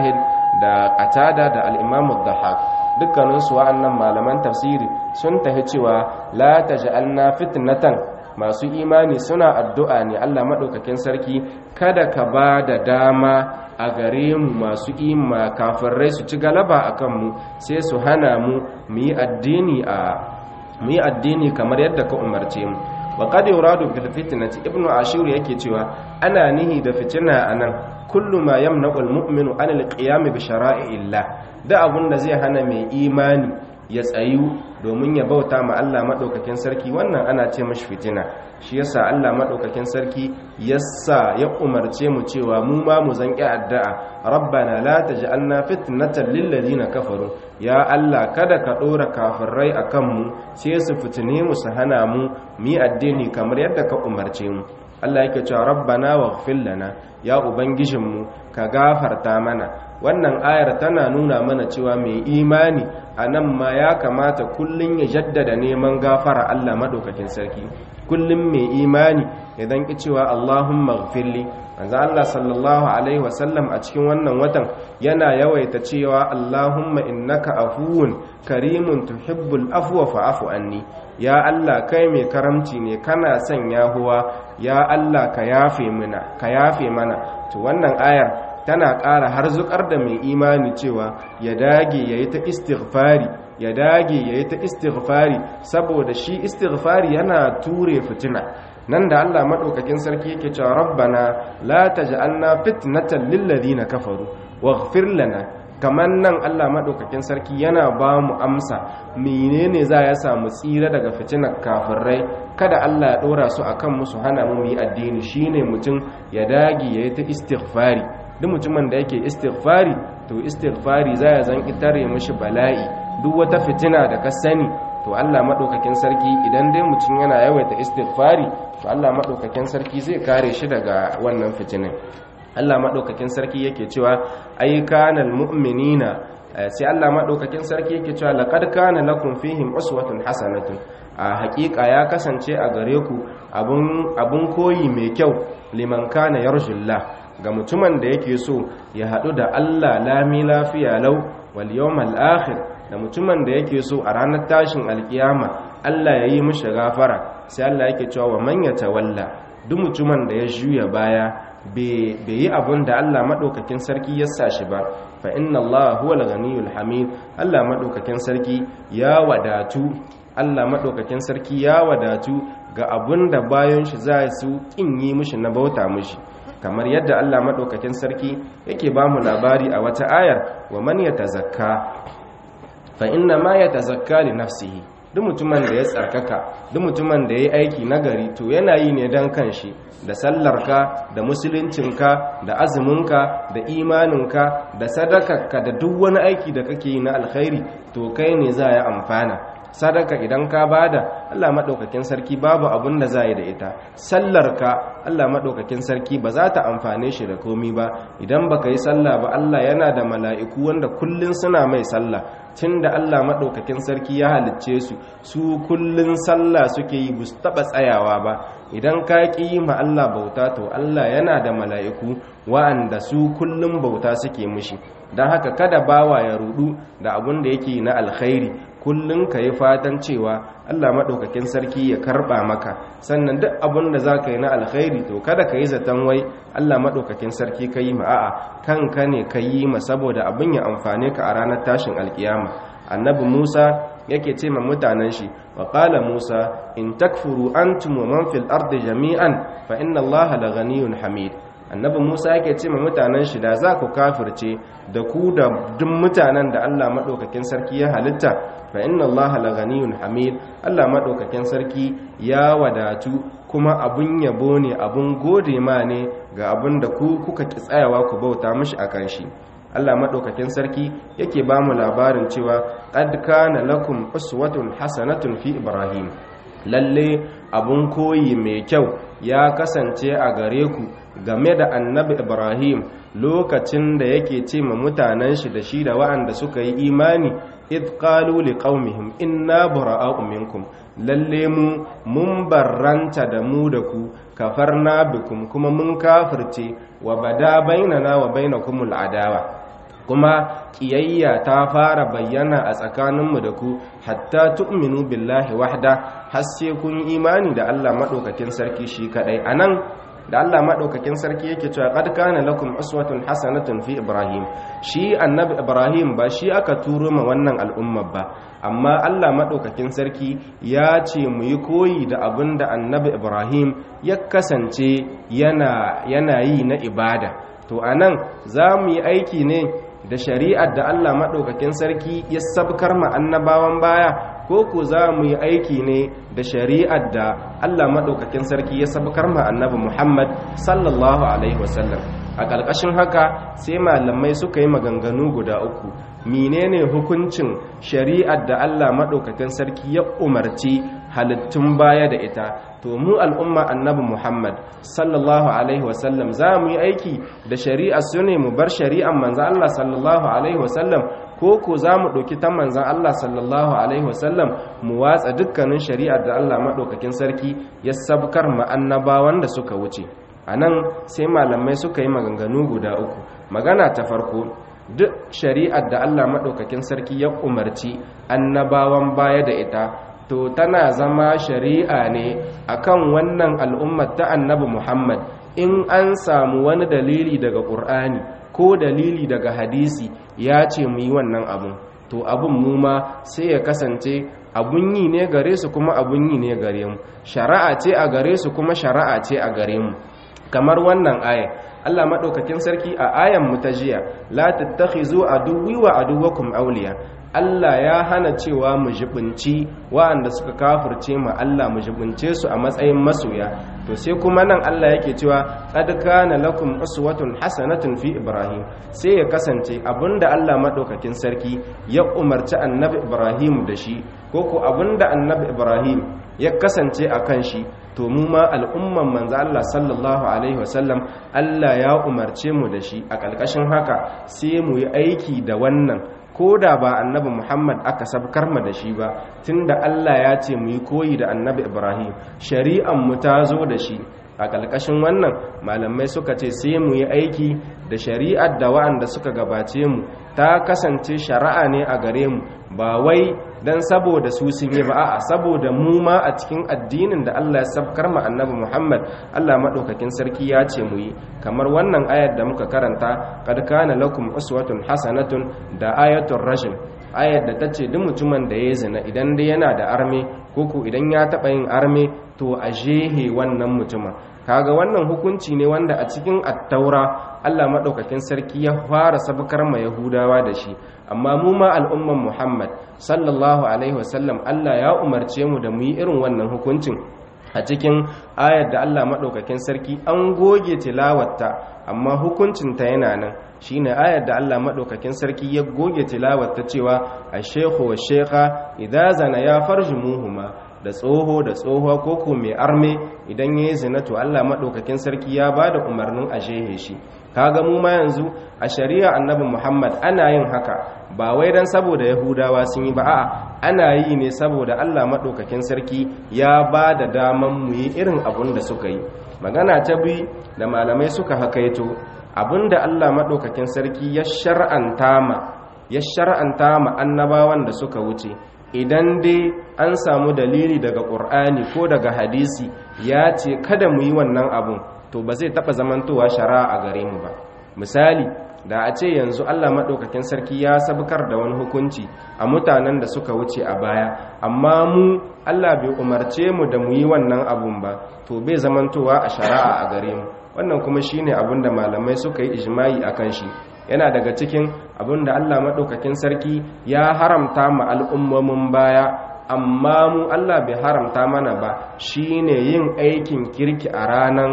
da qatada da al-imam ad-dhahhak dukkanin su wa'annan malaman tafsiri sun tafi cewa la taj'alna fitnatan masu imani suna addu'a ne Allah madaukakin sarki kada ka ba da dama a gare mu masu ima kafirai su ci galaba akan mu sai su hana mu mu yi addini a mu yi addini kamar yadda ka umarce mu wa qad yuradu bil fitnati ibnu ashur yake cewa ana nihi da fitina anan kullu ma yamna'u al mu'minu an al qiyam bi shara'illah da abun da zai hana mai imani ya tsayu domin ya bauta ma Allah madaukakin sarki wannan ana ce mashi fitina shi yasa Allah madaukakin sarki yasa ya umarce mu cewa mu ma mu zanki addu'a rabbana la taj'alna fitnatan lil ladina kafaru ya Allah kada ka dora kafirai akan mu sai su fitine mu su hana mu mu addini kamar yadda ka umarce mu Allah yake cewa rabbana waghfir lana ya ubangijinmu ka gafarta mana wannan ayar tana nuna mana cewa mai imani a nan ma ya kamata kullum ya jaddada neman gafara Allah maɗaukakin sarki kullum mai imani idan ki cewa Allahumma gfirli manzo Allah sallallahu alaihi wasallam a cikin wannan watan yana yawaita cewa Allahumma innaka afuwun karimun tuhibbul afwa fa'fu anni ya Allah kai mai karamci ne kana son yahuwa ya Allah ka yafe mana ka yafe mana to wannan ayar tana ƙara harzukar da mai imani cewa ya dage ya yi ta istighfari ya dage ya yi ta istighfari saboda shi istighfari yana ture fitina nan da Allah maɗaukakin sarki yake cewa rabbana la taj'alna fitnatan lil ladina kafaru waghfir lana kaman nan Allah maɗaukakin sarki yana ba mu amsa menene za ya samu tsira daga fitinar kafirai kada Allah ya ɗora su akan musu hana mu yi addini shine mutum ya dage ya yi ta istighfari duk mutumin da yake istighfari to istighfari za ya zan itare mashi bala'i duk wata fitina da ka sani to Allah madaukakin sarki idan dai mutum yana yawaita istighfari to Allah madaukakin sarki zai kare shi daga wannan fitinin Allah madaukakin sarki yake cewa ay kanal mu'minina sai Allah madaukakin sarki yake cewa laqad kana lakum fihim uswatun hasanatun a hakika ya kasance a gare ku abun abun koyi mai kyau liman kana yarjullah ga mutumin da yake so ya haɗu da Allah lami lafiya lau wal yawmal akhir da mutumin da yake so a ranar tashin alkiyama Allah ya yi mishi gafara sai Allah yake cewa wa man yatawalla duk mutumin da ya juya baya bai yi abun da Allah madaukakin sarki ya sa shi ba fa inna Allah huwal ghaniyul hamid Allah madaukakin sarki ya wadatu Allah madaukakin sarki ya wadatu ga abun da bayan shi za su kin yi mishi na bauta mishi kamar yadda Allah maɗaukakin sarki yake ba mu labari a wata ayar wa man ya tazakka fa inna ma ya tazakka li nafsihi duk mutumin da ya tsarkaka duk mutumin da ya yi aiki nagari to yana yi ne don kanshi da sallarka da musuluncinka da azuminka da imaninka da sadakarka da duk wani aiki da kake yi na alkhairi to kai ne za ya amfana sadaka idan ka bada Allah madaukakin sarki babu abun da zai da ita sallarka Allah madaukakin sarki ba za ta amfane shi da komi ba idan baka yi sallah ba Allah yana da mala'iku wanda kullun suna mai sallah tunda Allah madaukakin sarki ya halicce su su kullun sallah suke yi bus taba tsayawa ba idan ka ki yi ma Allah bauta to Allah yana da mala'iku wa'anda su kullun bauta suke mishi dan haka kada bawa ya rudu da abun da yake na alkhairi kullum ka yi fatan cewa Allah maɗaukakin sarki ya karɓa maka sannan duk abin da za ka yi na alkhairi to kada ka yi zaton wai Allah maɗaukakin sarki ka yi ma'a'a kanka ne ka yi ma saboda abin ya amfane ka a ranar tashin alkiyama annabi musa yake ce ma mutanen shi wa qala musa in takfuru antum wa man fil ardi jami'an fa inna allaha laghaniyun hamid annabi musa yake ce ma mutanen shi da za ku kafirce da ku da duk mutanen da allah maɗaukakin sarki ya halitta fa inna allaha laghaniyun hamid allah maɗaukakin sarki ya wadatu kuma abun yabo ne abun gode ma ne ga abun da ku kuka ki tsayawa ku bauta mishi akan shi Allah maɗaukakin sarki yake ba mu labarin cewa qad kana lakum uswatun hasanatun fi ibrahim lalle abun koyi mai kyau ya kasance a gare ku game da annabi ibrahim lokacin da yake ce ma mutanen shi da shi da wa'anda suka yi imani id qalu liqaumihim inna bara'a'u minkum lalle mu mun barranta da mu da ku kafarna bikum kuma mun kafirce wa bada bainana wa bainakumul adawa kuma kiyayya ta fara bayyana a tsakaninmu da ku hatta tu'minu billahi wahda har sai kun imani da Allah madaukakin sarki shi kadai anan da Allah madaukakin sarki yake cewa qad kana lakum uswatun hasanatun fi ibrahim shi annabi ibrahim ba shi aka turo ma wannan al'umma ba amma Allah madaukakin sarki ya ce mu yi koyi da abinda annabi ibrahim ya kasance yana yana yi na ibada to anan za mu yi aiki ne da shari'ar da Allah maɗaukakin sarki ya sabkar ma annabawan baya ko ku za mu yi aiki ne da shari'ar da Allah maɗaukakin sarki ya sabkar ma annabi Muhammad sallallahu alaihi wasallam a ƙarƙashin haka sai malamai suka yi maganganu guda uku menene hukuncin shari'ar da Allah maɗaukakin sarki ya umarci halittun baya da ita to mu al'umma annabi Muhammad sallallahu alaihi wasallam za mu yi aiki da shari'ar su ne mu bar shari'ar manzan Allah sallallahu alaihi wasallam ko ko za mu ɗauki ta manzan Allah sallallahu alaihi wasallam mu watsa dukkanin shari'ar da Allah maɗaukakin sarki ya sabkar ma annabawan da suka wuce a nan sai malamai suka yi maganganu guda uku magana ta farko duk shari'ar da Allah maɗaukakin sarki ya umarci annabawan baya da ita to tana zama shari'a ne akan wannan al'ummar ta annabi Muhammad in an samu wani dalili daga Qur'ani ko dalili daga hadisi ya ce mu yi wannan abun to abun mu ma sai ya kasance abun yi ne gare su kuma abun yi ne gare mu shari'a ce a gare su kuma shari'a ce a gare mu kamar wannan aya Allah madaukakin sarki a ayan mu ta jiya la tattakhizu aduwwi wa aduwwakum awliya Allah ya hana cewa mu jibinci wa'anda suka kafirce mu Allah mu jibince su a matsayin masoya to sai kuma nan Allah yake cewa qad kana lakum uswatun hasanatun fi ibrahim sai ya kasance abinda Allah madaukakin sarki ya umarci annabi ibrahim da shi ko ko abinda annabi ibrahim ya kasance a kan shi to mu ma al'umman manzo Allah sallallahu alaihi wasallam Allah ya umarce mu da shi a ƙarƙashin haka sai mu yi aiki da wannan ko da ba annabi Muhammad aka sabkar mu da shi ba tunda Allah ya ce mu yi koyi da annabi Ibrahim shari'an mu ta zo da shi a ƙarƙashin wannan malamai suka ce sai mu yi aiki da shari'ar da wa'anda suka gabace mu ta kasance shari'a ne a gare mu ba wai dan saboda su sun yi ba a'a saboda mu ma a cikin addinin da Allah ya sabkar mu annabi Muhammad Allah madaukakin sarki ya ce mu yi kamar wannan ayar da muka karanta kad kana lakum uswatun hasanatun da ayatul rajm ayar da tace duk mutumin da ya zina idan dai yana da arme koko idan ya taba yin arme to a jehe wannan mutumin kaga wannan hukunci ne wanda a cikin attaura Allah maɗaukakin sarki ya fara sabkar ma Yahudawa da shi amma mu ma al'umman Muhammad sallallahu alaihi wasallam Allah ya umarce mu da mu yi irin wannan hukuncin a cikin ayar da Allah maɗaukakin sarki an goge tilawarta amma hukuncinta yana nan shine ayar da Allah maɗaukakin sarki ya goge tilawarta cewa a shekhu wa shekha idza zana ya farjumuhuma da tsoho da tsohuwa koko mai arme idan ya yi zina to Allah maɗaukakin sarki ya ba da umarnin a shehe shi kaga mu ma yanzu a shari'a annabi Muhammad ana yin haka ba wai dan saboda yahudawa sun yi ba a'a ana yi ne saboda Allah maɗaukakin sarki ya ba da daman mu yi irin abun da suka yi magana ta bi da malamai suka hakaito abinda Allah maɗaukakin sarki ya shar'anta ma ya shar'anta ma annabawan da suka wuce idan dai an samu dalili daga ƙur'ani ko daga hadisi ya ce kada mu yi wannan abun to ba zai taɓa zamantowa shari'a a gare mu ba misali da a ce yanzu allah maɗaukakin sarki ya sabkar da wani hukunci a mutanen da suka wuce a baya amma mu allah bai umarce mu da mu yi wannan abun ba to bai zamantowa a shari'a a gare mu wannan kuma shine abin da malamai suka yi ijma'i a kan shi yana daga cikin abin da Allah maɗaukakin sarki ya haramta ma al'ummomin baya amma mu Allah bai haramta mana ba shine yin aikin kirki a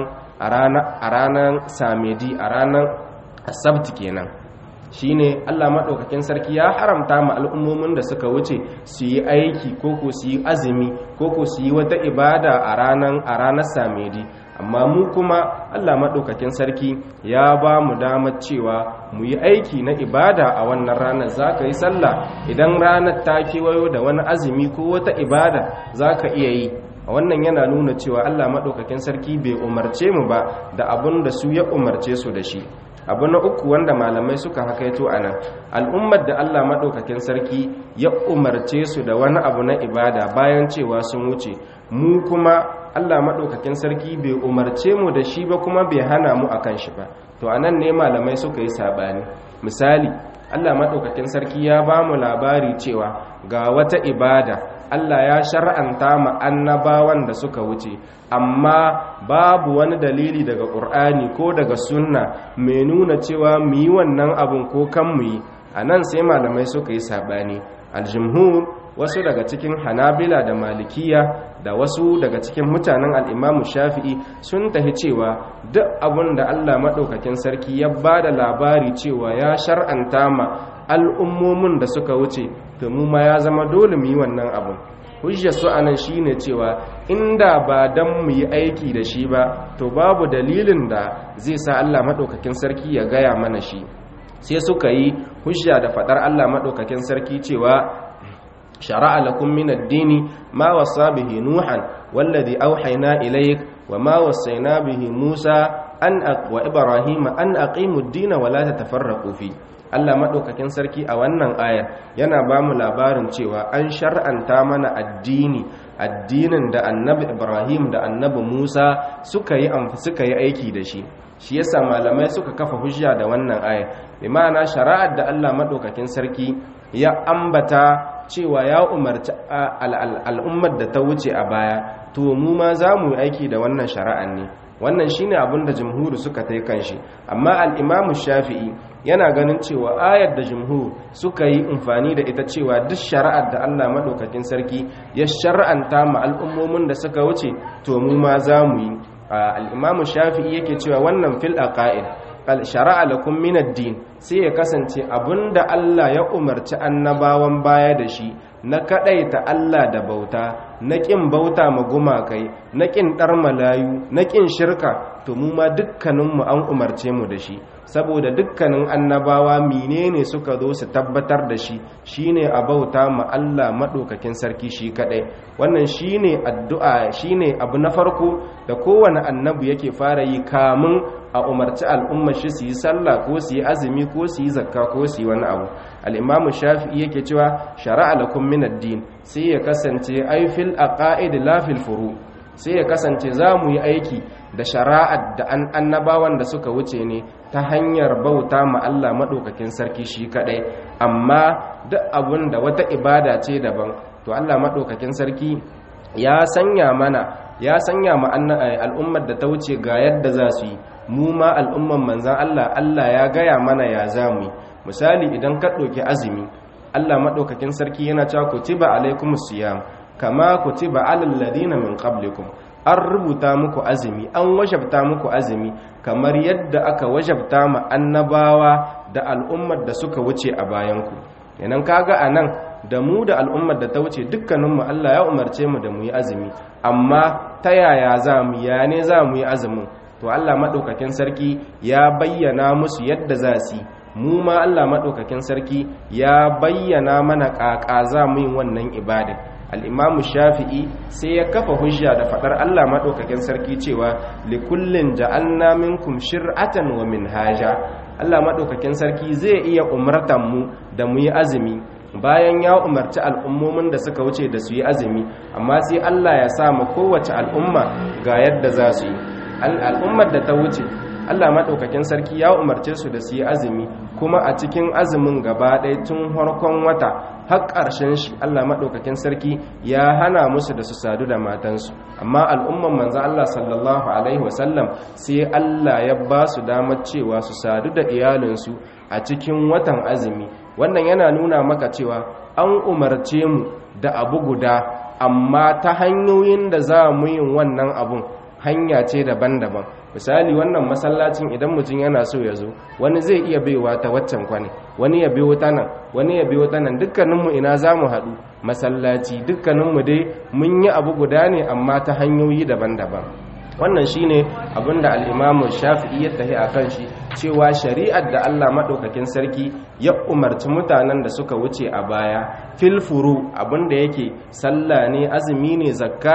ranar samedi a ranar asabti kenan shine Allah maɗaukakin sarki ya haramta ma al'ummomin da suka wuce su yi aiki ko ko su yi azumi ko ko su yi wata ibada a ranar samedi amma mu kuma Allah maɗaukakin sarki ya ba mu damar cewa mu yi aiki na ibada a wannan ranar za ka yi sallah idan ranar ta kewayo da wani azumi ko wata ibada za ka iya yi a wannan yana nuna cewa Allah maɗaukakin sarki bai umarce mu ba da abin da su ya umarce su da shi abu na uku wanda malamai suka hakaito a nan al'ummar da Allah maɗaukakin sarki ya umarce su da wani abu na ibada bayan cewa sun wuce mu kuma Allah maɗaukakin sarki bai umarce mu da shi ba kuma bai hana mu akan shi ba to anan ne malamai suka yi sabani misali Allah maɗaukakin sarki ya ba mu labari cewa ga wata ibada Allah ya shar'anta ma annabawan da suka wuce amma babu wani dalili daga ƙur'ani ko daga sunna mai nuna cewa mu yi wannan abin ko kan mu yi a nan sai malamai suka yi saɓani aljimhur wasu daga cikin hanabila da malikiya da wasu daga cikin mutanen al'imamu shafi'i sun tahi cewa duk abin da allah maɗaukakin sarki ya ba da labari cewa ya shar'anta ma al'ummomin da suka wuce to mu ma ya zama dole mu yi wannan abin hujjar su anan shine cewa inda ba dan mu yi aiki da shi ba to babu dalilin da zai sa Allah madaukakin sarki ya gaya mana shi sai suka yi hujja da fadar Allah madaukakin sarki cewa shara'a lakum min ad-dini ma wasa bihi nuhan wallazi awhayna ilayk wa ma wasayna bihi musa an wa ibrahima an aqimu ad-dina wa la tatafarraqu fi Allah maɗaukakin sarki a wannan ayar yana ba mu labarin cewa an shar'anta mana addini addinin da annabi Ibrahim da annabi Musa suka yi suka yi aiki da shi shi yasa malamai suka kafa hujja da wannan ayar bi ma'ana shari'ar da Allah maɗaukakin sarki ya ambata cewa ya umarci al'ummar da ta wuce a baya to mu ma za mu yi aiki da wannan shari'ar ne wannan shine abin da jumhur suka tai kanshi amma al-imamu shafi'i yana ganin cewa ayar da jumhur suka yi amfani da ita cewa duk shari'ar da Allah madaukakin sarki ya shar'anta ma al'ummomin da suka wuce to mu ma za mu yi al-imamu shafi'i yake cewa wannan fil aqaid shara'a lakum min ad-din sai ya kasance abinda Allah ya umarci annabawan baya da shi na kadaita Allah da bauta na kin bauta ma gumakai na kin dar malayu na kin shirka to mu ma dukkanin mu an umarce mu da shi saboda dukkanin annabawa menene suka zo su tabbatar da shi shine a bauta ma Allah madaukakin sarki shi kadai wannan shine addu'a shine abu na farko da kowane annabi yake fara yi kamun a umarci al'ummar shi su yi sallah ko su yi azumi ko su yi zakka ko su yi wani abu al'imamu shafi'i yake cewa shara'a lakum min ad-din sai ya kasance ai fil aqaid la fil furu sai ya kasance za mu yi aiki da shara'ar da an annabawan da suka wuce ne ta hanyar bauta ma Allah madaukakin sarki shi kadai amma duk abun da wata ibada ce daban to Allah madaukakin sarki ya sanya mana ya sanya ma al'ummar da ta wuce ga yadda za su yi mu ma al'umman manzan Allah Allah ya gaya mana ya zamu misali idan ka ɗauki azumi Allah maɗaukakin sarki yana cewa kutiba alaikumus siyam kama kutiba alal ladina min qablikum an rubuta muku azumi an wajabta muku azumi kamar yadda aka wajabta ma annabawa da al'ummar da suka wuce a bayanku yanan kaga anan da mu da al'ummar da ta wuce dukkaninmu Allah ya umarce mu da mu yi azumi amma ta yaya za mu ya ne za mu yi azumin to Allah maɗaukakin sarki ya bayyana musu yadda za su mu ma Allah maɗaukakin sarki ya bayyana mana ƙaƙa za mu yin wannan ibadin al'imamu shafi'i sai ya kafa hujja da faɗar Allah maɗaukakin sarki cewa likullin ja'alna minkum shir'atan wa minhaja Allah maɗaukakin sarki zai iya umartan mu da mu yi azumi bayan ya umarci al'ummomin da suka wuce da su yi azumi amma sai Allah ya sa mu kowace al'umma ga yadda za su yi al'ummar da ta wuce Allah maɗaukakin sarki ya umarce su da su yi azumi kuma a cikin azumin gaba ɗaya tun harkon wata har ƙarshen shi Allah maɗaukakin sarki ya hana musu da su sadu da matansu amma al'umman manzan Allah sallallahu alaihi wasallam sai Allah ya ba su damar cewa su sadu da iyalinsu a cikin watan azumi wannan yana nuna maka cewa an umarce mu da abu guda amma ta hanyoyin da za mu yin wannan abun hanya ce daban-daban misali wannan masallacin idan mutum yana so ya zo wani zai iya baiwa ta waccan kwane wani ya biyo ta nan wani ya biyo ta nan dukkaninmu ina za mu haɗu masallaci dukkaninmu dai mun yi abu guda ne amma ta hanyoyi daban-daban wannan shine abinda al-Imam Shafi'i ya tahi akan shi cewa shari'ar da Allah madaukakin sarki ya umarci mutanen da suka wuce a baya fil furu abinda yake sallah ne azumi ne zakka ne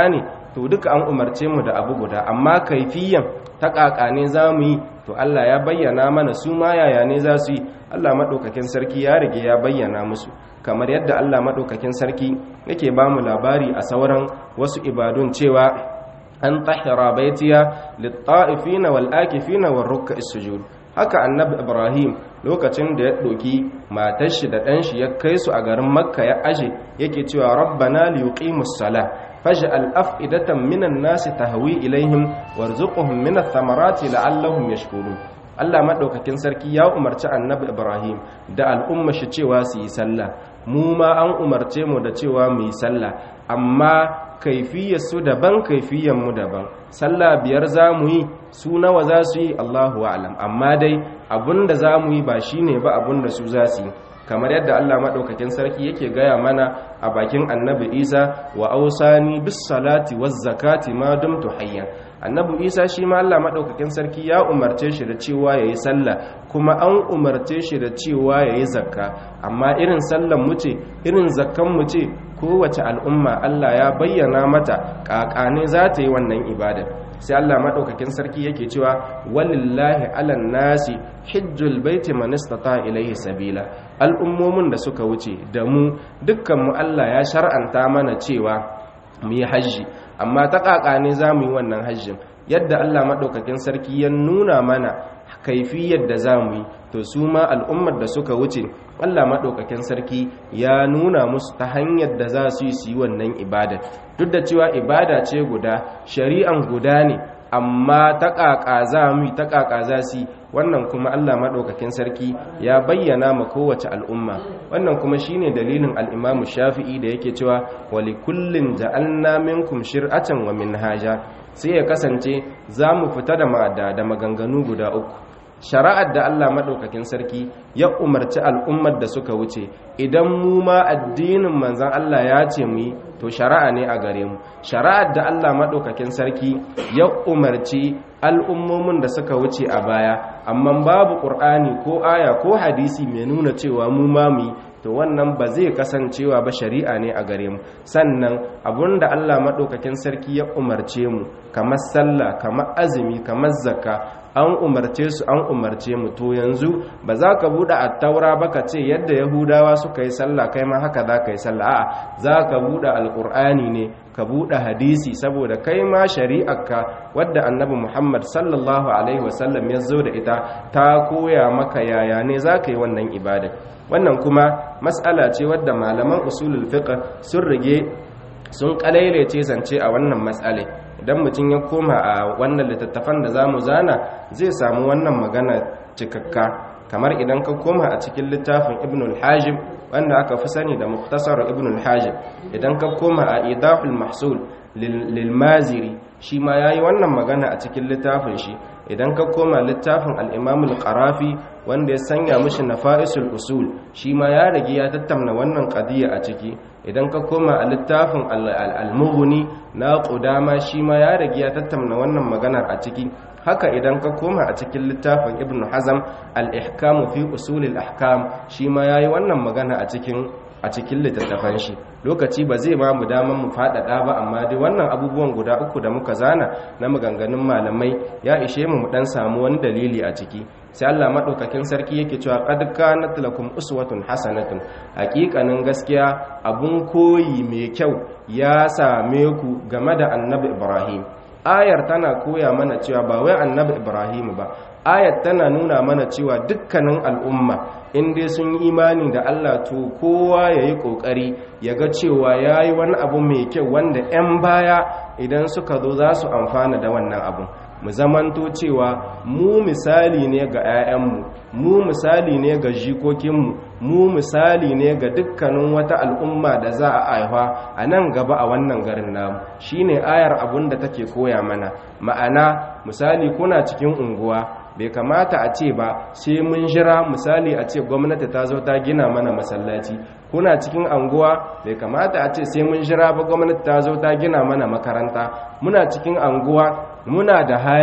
to duka an umarce mu da abu guda amma kaifiyan ta kakane za mu yi to Allah ya bayyana mana su ma yaya ne za su yi Allah maɗaukakin sarki ya rige ya bayyana musu kamar yadda Allah maɗaukakin sarki yake ba mu labari a sauran wasu ibadun cewa an tahira baitiya lit-ta'ifina wal-akifina war-ruk'is sujud haka annabi ibrahim lokacin da ya ɗoki matar shi da ɗan shi ya kai su a garin makka ya aje yake cewa rabbana liyuqimus sala faj'al af'idatan minan nasi tahwi ilaihim warzuqhum minath thamarati la'allahum yashkurun Allah madaukakin sarki ya umarci annabi ibrahim da al'umma shi cewa su yi sallah mu ma an umarce mu da cewa mu yi sallah amma kaifiyarsu daban mu daban sallah biyar za mu yi su nawa za su yi allahu alam amma dai abinda za mu yi ba shi ne ba abinda su za su yi kamar yadda allah maɗaukakin sarki yake gaya mana a bakin annabi isa wa ausani bis salati waz zakati ma dumtu hayyan annabi isa shi ma allah maɗaukakin sarki ya umarce shi da cewa ya yi sallah kuma an umarce shi da cewa ya yi zakka amma irin sallan mu ce irin zakkan mu ce kowace al'umma Allah ya bayyana mata ƙaƙane za ta yi wannan ibadar sai Allah maɗaukakin sarki yake cewa walillahi alan nasi hijjul baiti man istata ilaihi sabila al'ummomin da suka wuce da mu dukkanmu Allah ya shar'anta mana cewa mu yi hajji amma ta ƙaƙane za mu yi wannan hajjin yadda Allah maɗaukakin sarki ya nuna mana kaifiyar da za mu yi to su ma al'ummar da suka wuce Allah maɗaukakin sarki ya nuna musu ta hanyar da za su yi su yi wannan ibada duk da cewa ibada ce guda shari'an guda ne amma ta ƙaƙa za mu yi ta ƙaƙa za su yi wannan kuma Allah maɗaukakin sarki ya bayyana ma kowace al'umma wannan kuma shine dalilin al'imamu shafi'i da yake cewa wali kullum ja'alna minkum shir'atan wa minhaja sai ya kasance za mu fita da da maganganu guda uku shari'ar da Allah maɗaukakin sarki ya umarci al'ummar da suka wuce idan mu ma addinin manzan Allah ya ce mu yi to shari'a ne a gare mu shari'ar da Allah maɗaukakin sarki ya umarci al'ummomin da suka wuce a baya amma babu ƙur'ani ko aya ko hadisi mai nuna cewa mu ma mu yi to wannan ba zai kasancewa ba shari'a ne a gare mu sannan abinda Allah maɗaukakin sarki ya umarce mu kamar sallah kamar azumi kamar zakka an umarce su an umarce mu to yanzu ba za ka buɗe attaura ba ka ce yadda yahudawa suka yi sallah kai ma haka za ka yi sallah a'a za ka buɗe alƙur'ani ne ka buɗe hadisi saboda kai ma shari'arka wadda annabi muhammad sallallahu alaihi wasallam ya zo da ita ta koya maka yaya ne za ka yi wannan ibada wannan kuma mas'ala ce wadda malaman usulul fiqh sun rige sun kalailace zance a wannan mas'ale idan mutum ya koma a wannan littattafan da za mu zana zai samu wannan magana cikakka kamar idan ka koma a cikin littafin ibn al-hajib wanda aka fi sani da muktasar ibn al-hajib idan ka koma a idahul mahsul lil maziri shi ma yayi wannan magana a cikin littafin shi idan ka koma littafin al-imam al-qarafi wanda ya sanya mishi nafa'isul usul shi ma ya rage ya tattauna wannan qadiya a ciki idan ka koma a littafin al-mughni na qudama shi ma ya rage ya tattauna wannan maganar a ciki haka idan ka koma a cikin littafin ibn hazam al-ihkam fi usul al-ahkam shi ma yayi wannan magana a cikin a cikin littattafan shi lokaci ba zai ba mu daman mu faɗaɗa ba amma dai wannan abubuwan guda uku da muka zana na maganganun malamai ya ishe mu mu dan samu wani dalili a ciki sai Allah madaukakin sarki yake cewa qad kanat lakum uswatun hasanatun hakikanin gaskiya abun koyi mai kyau ya same ku game da annabi Ibrahim ayar tana koya mana cewa ba wai annabi Ibrahim ba ayat tana nuna mana cewa dukkanin al'umma in dai sun yi imani da Allah to kowa ya yi ƙoƙari ya ga cewa ya yi wani abu mai kyau wanda 'yan baya idan suka zo za su amfana da wannan abu mu zamanto cewa mu misali ne ga 'ya'yanmu mu misali ne ga jikokinmu mu misali ne ga dukkanin wata al'umma da za a aiwa a nan gaba a wannan garin namu shine ayar abun da take koya mana ma'ana misali kuna cikin unguwa bai kamata a ce ba sai mun jira misali a ce gwamnati ta zo ta gina mana masallaci kuna cikin anguwa bai kamata a ce sai mun jira ba gwamnati ta zo ta gina mana makaranta muna cikin anguwa muna da hali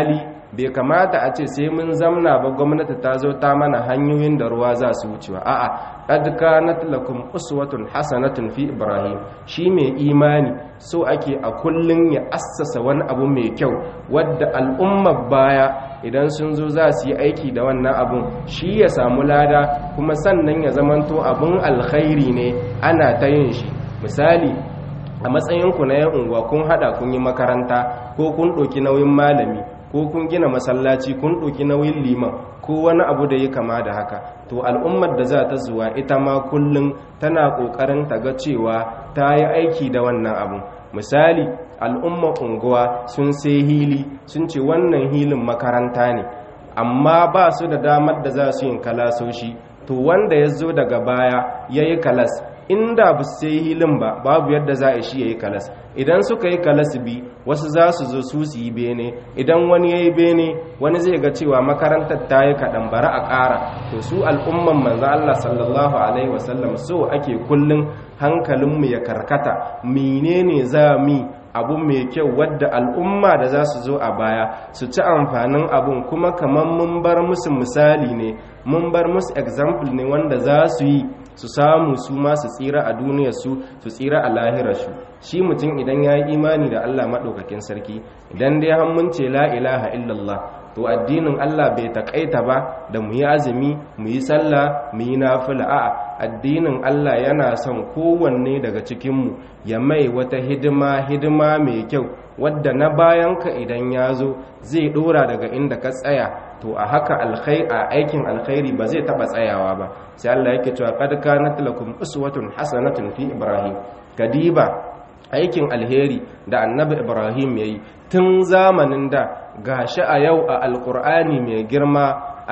bai kamata a ce sai mun zamna ba gwamnati ta zo ta mana hanyoyin da ruwa za su wucewa a'a qad kanat lakum uswatun hasanatun fi ibrahim shi mai imani so ake a kullun ya assasa wani abu mai kyau wadda al'ummar baya idan sun zo za su yi aiki da wannan abun shi ya samu lada kuma sannan ya zamanto abun alkhairi ne ana ta yin shi misali a matsayinku na yan unguwa kun hada kun yi makaranta ko kun ɗauki nauyin malami ko kun gina masallaci kun ɗauki nauyin liman ko wani abu da ya kama da haka to al'ummar da za ta zuwa ita ma kullum tana ƙoƙarin ta ga cewa ta yi aiki da wannan abu misali al'ummar unguwa sun sai hili sun ce wannan hilin makaranta ne amma ba su da damar da za su yin kalasoshi to wanda ya zo daga baya ya yi kalas inda ba su sai hilin ba babu yadda za a shi ya yi kalas idan suka yi kalas bi wasu za su zo su su yi bene idan wani ya yi bene wani zai ga cewa makarantar ta yi kaɗan bara a ƙara to su al'umman manzo Allah sallallahu alaihi wasallam so ake kullum hankalinmu ya karkata menene za mi abu mai kyau wadda al'umma da za su zo a baya su ci amfanin abun kuma kamar mun bar musu misali ne mun bar musu example ne wanda za su yi su samu su ma su tsira a duniyarsu su tsira a lahirarsu shi mutum idan ya yi imani da Allah maɗaukakin sarki idan dai mun ce la ilaha illallah to addinin Allah bai taƙaita ba da mu yi azumi mu yi sallah mu yi nafila a'a addinin Allah yana son kowanne daga cikinmu ya mai wata hidima hidima mai kyau wadda na bayanka idan ya zo zai ɗora daga inda ka tsaya to a haka a aikin alkhairi ba zai taɓa tsayawa ba sai Allah yake cewa qad kanat lakum uswatun hasanatun fi ibrahim kadiba aikin alheri da annabi ibrahim yayi tun zamanin da gashi a yau a alkur'ani mai girma a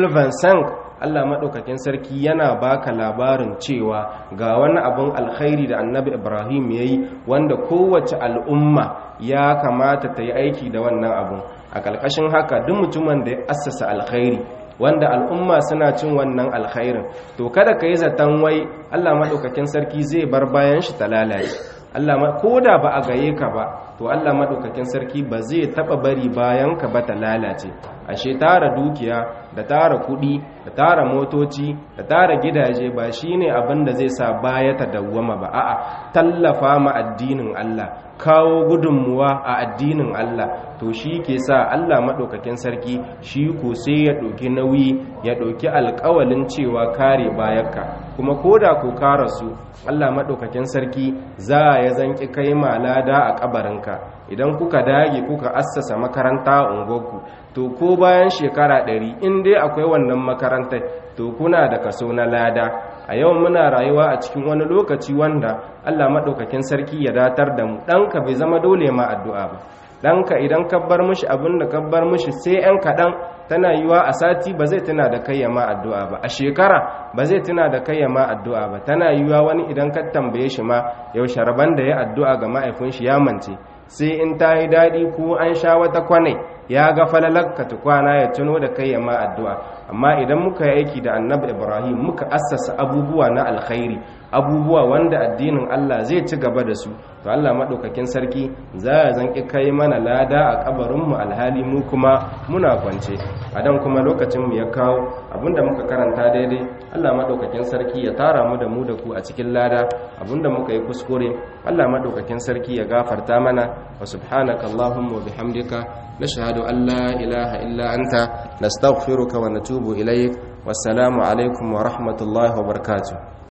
2025 Allah maɗaukakin sarki yana baka labarin cewa ga wani abin alkhairi da annabi ibrahim ya yi wanda kowace al'umma ya kamata ta yi aiki da wannan abun a ƙarƙashin haka duk mutumin da ya assasa alkhairi wanda al'umma suna cin wannan alkhairin to kada ka yi zaton wai Allah maɗaukakin sarki zai bar bayan shi ta lalace Allah ko da ba a gaye ka ba to Allah maɗaukakin sarki ba zai taɓa bari bayan ka ba ta lalace ashe tara dukiya da tara kuɗi da tara motoci da tara gidaje ba shine abin da zai sa baya ta dawwama ba a'a tallafa ma addinin Allah kawo gudunmuwa a addinin Allah to shi ke sa Allah maɗaukakin sarki shi ko sai ya ɗauki nauyi ya ɗauki alƙawalin cewa kare bayanka kuma ko da ko kara su Allah maɗaukakin sarki za ya zanki kai malada a ƙabarinka idan kuka dage kuka assasa makaranta a unguwarku to ko bayan shekara ɗari in dai akwai wannan makarantar to kuna da kaso na lada a yau muna rayuwa a cikin wani lokaci wanda Allah maɗaukakin sarki ya datar da mu ɗanka bai zama dole ma addu'a ba ɗanka idan ka bar mushi abin da ka bar mushi sai ‘yan kaɗan tana yiwa a sati ba zai tuna da kai ma addu'a ba a shekara ba zai tuna da kai ma addu'a ba tana yiwa wani idan ka tambaye shi ma yau sharban da ya addu'a ga ma'aifin shi ya mance sai in ta yi daɗi ko an sha wata kwanai ya ga falalakka tukwana ya tuno da kai ma addu'a amma idan muka yi aiki da annabi ibrahim muka assasa abubuwa na alkhairi abubuwa wanda addinin allah zai ci gaba da su to allah maɗaukakin sarki za a zanƙi kai mana lada a ƙabarinmu alhali mu kuma muna kwance a dan kuma lokacinmu ya kawo abinda muka karanta daidai allah maɗaukakin sarki ya tara mu da mu da ku a cikin lada abinda muka yi kuskure allah maɗaukakin sarki ya gafarta mana wa subhanaka allahumma wa bihamdika nashhadu an la ilaha illa anta nastaghfiruka wa natubu ilaik wassalamu alaikum wa rahmatullahi wa barakatuh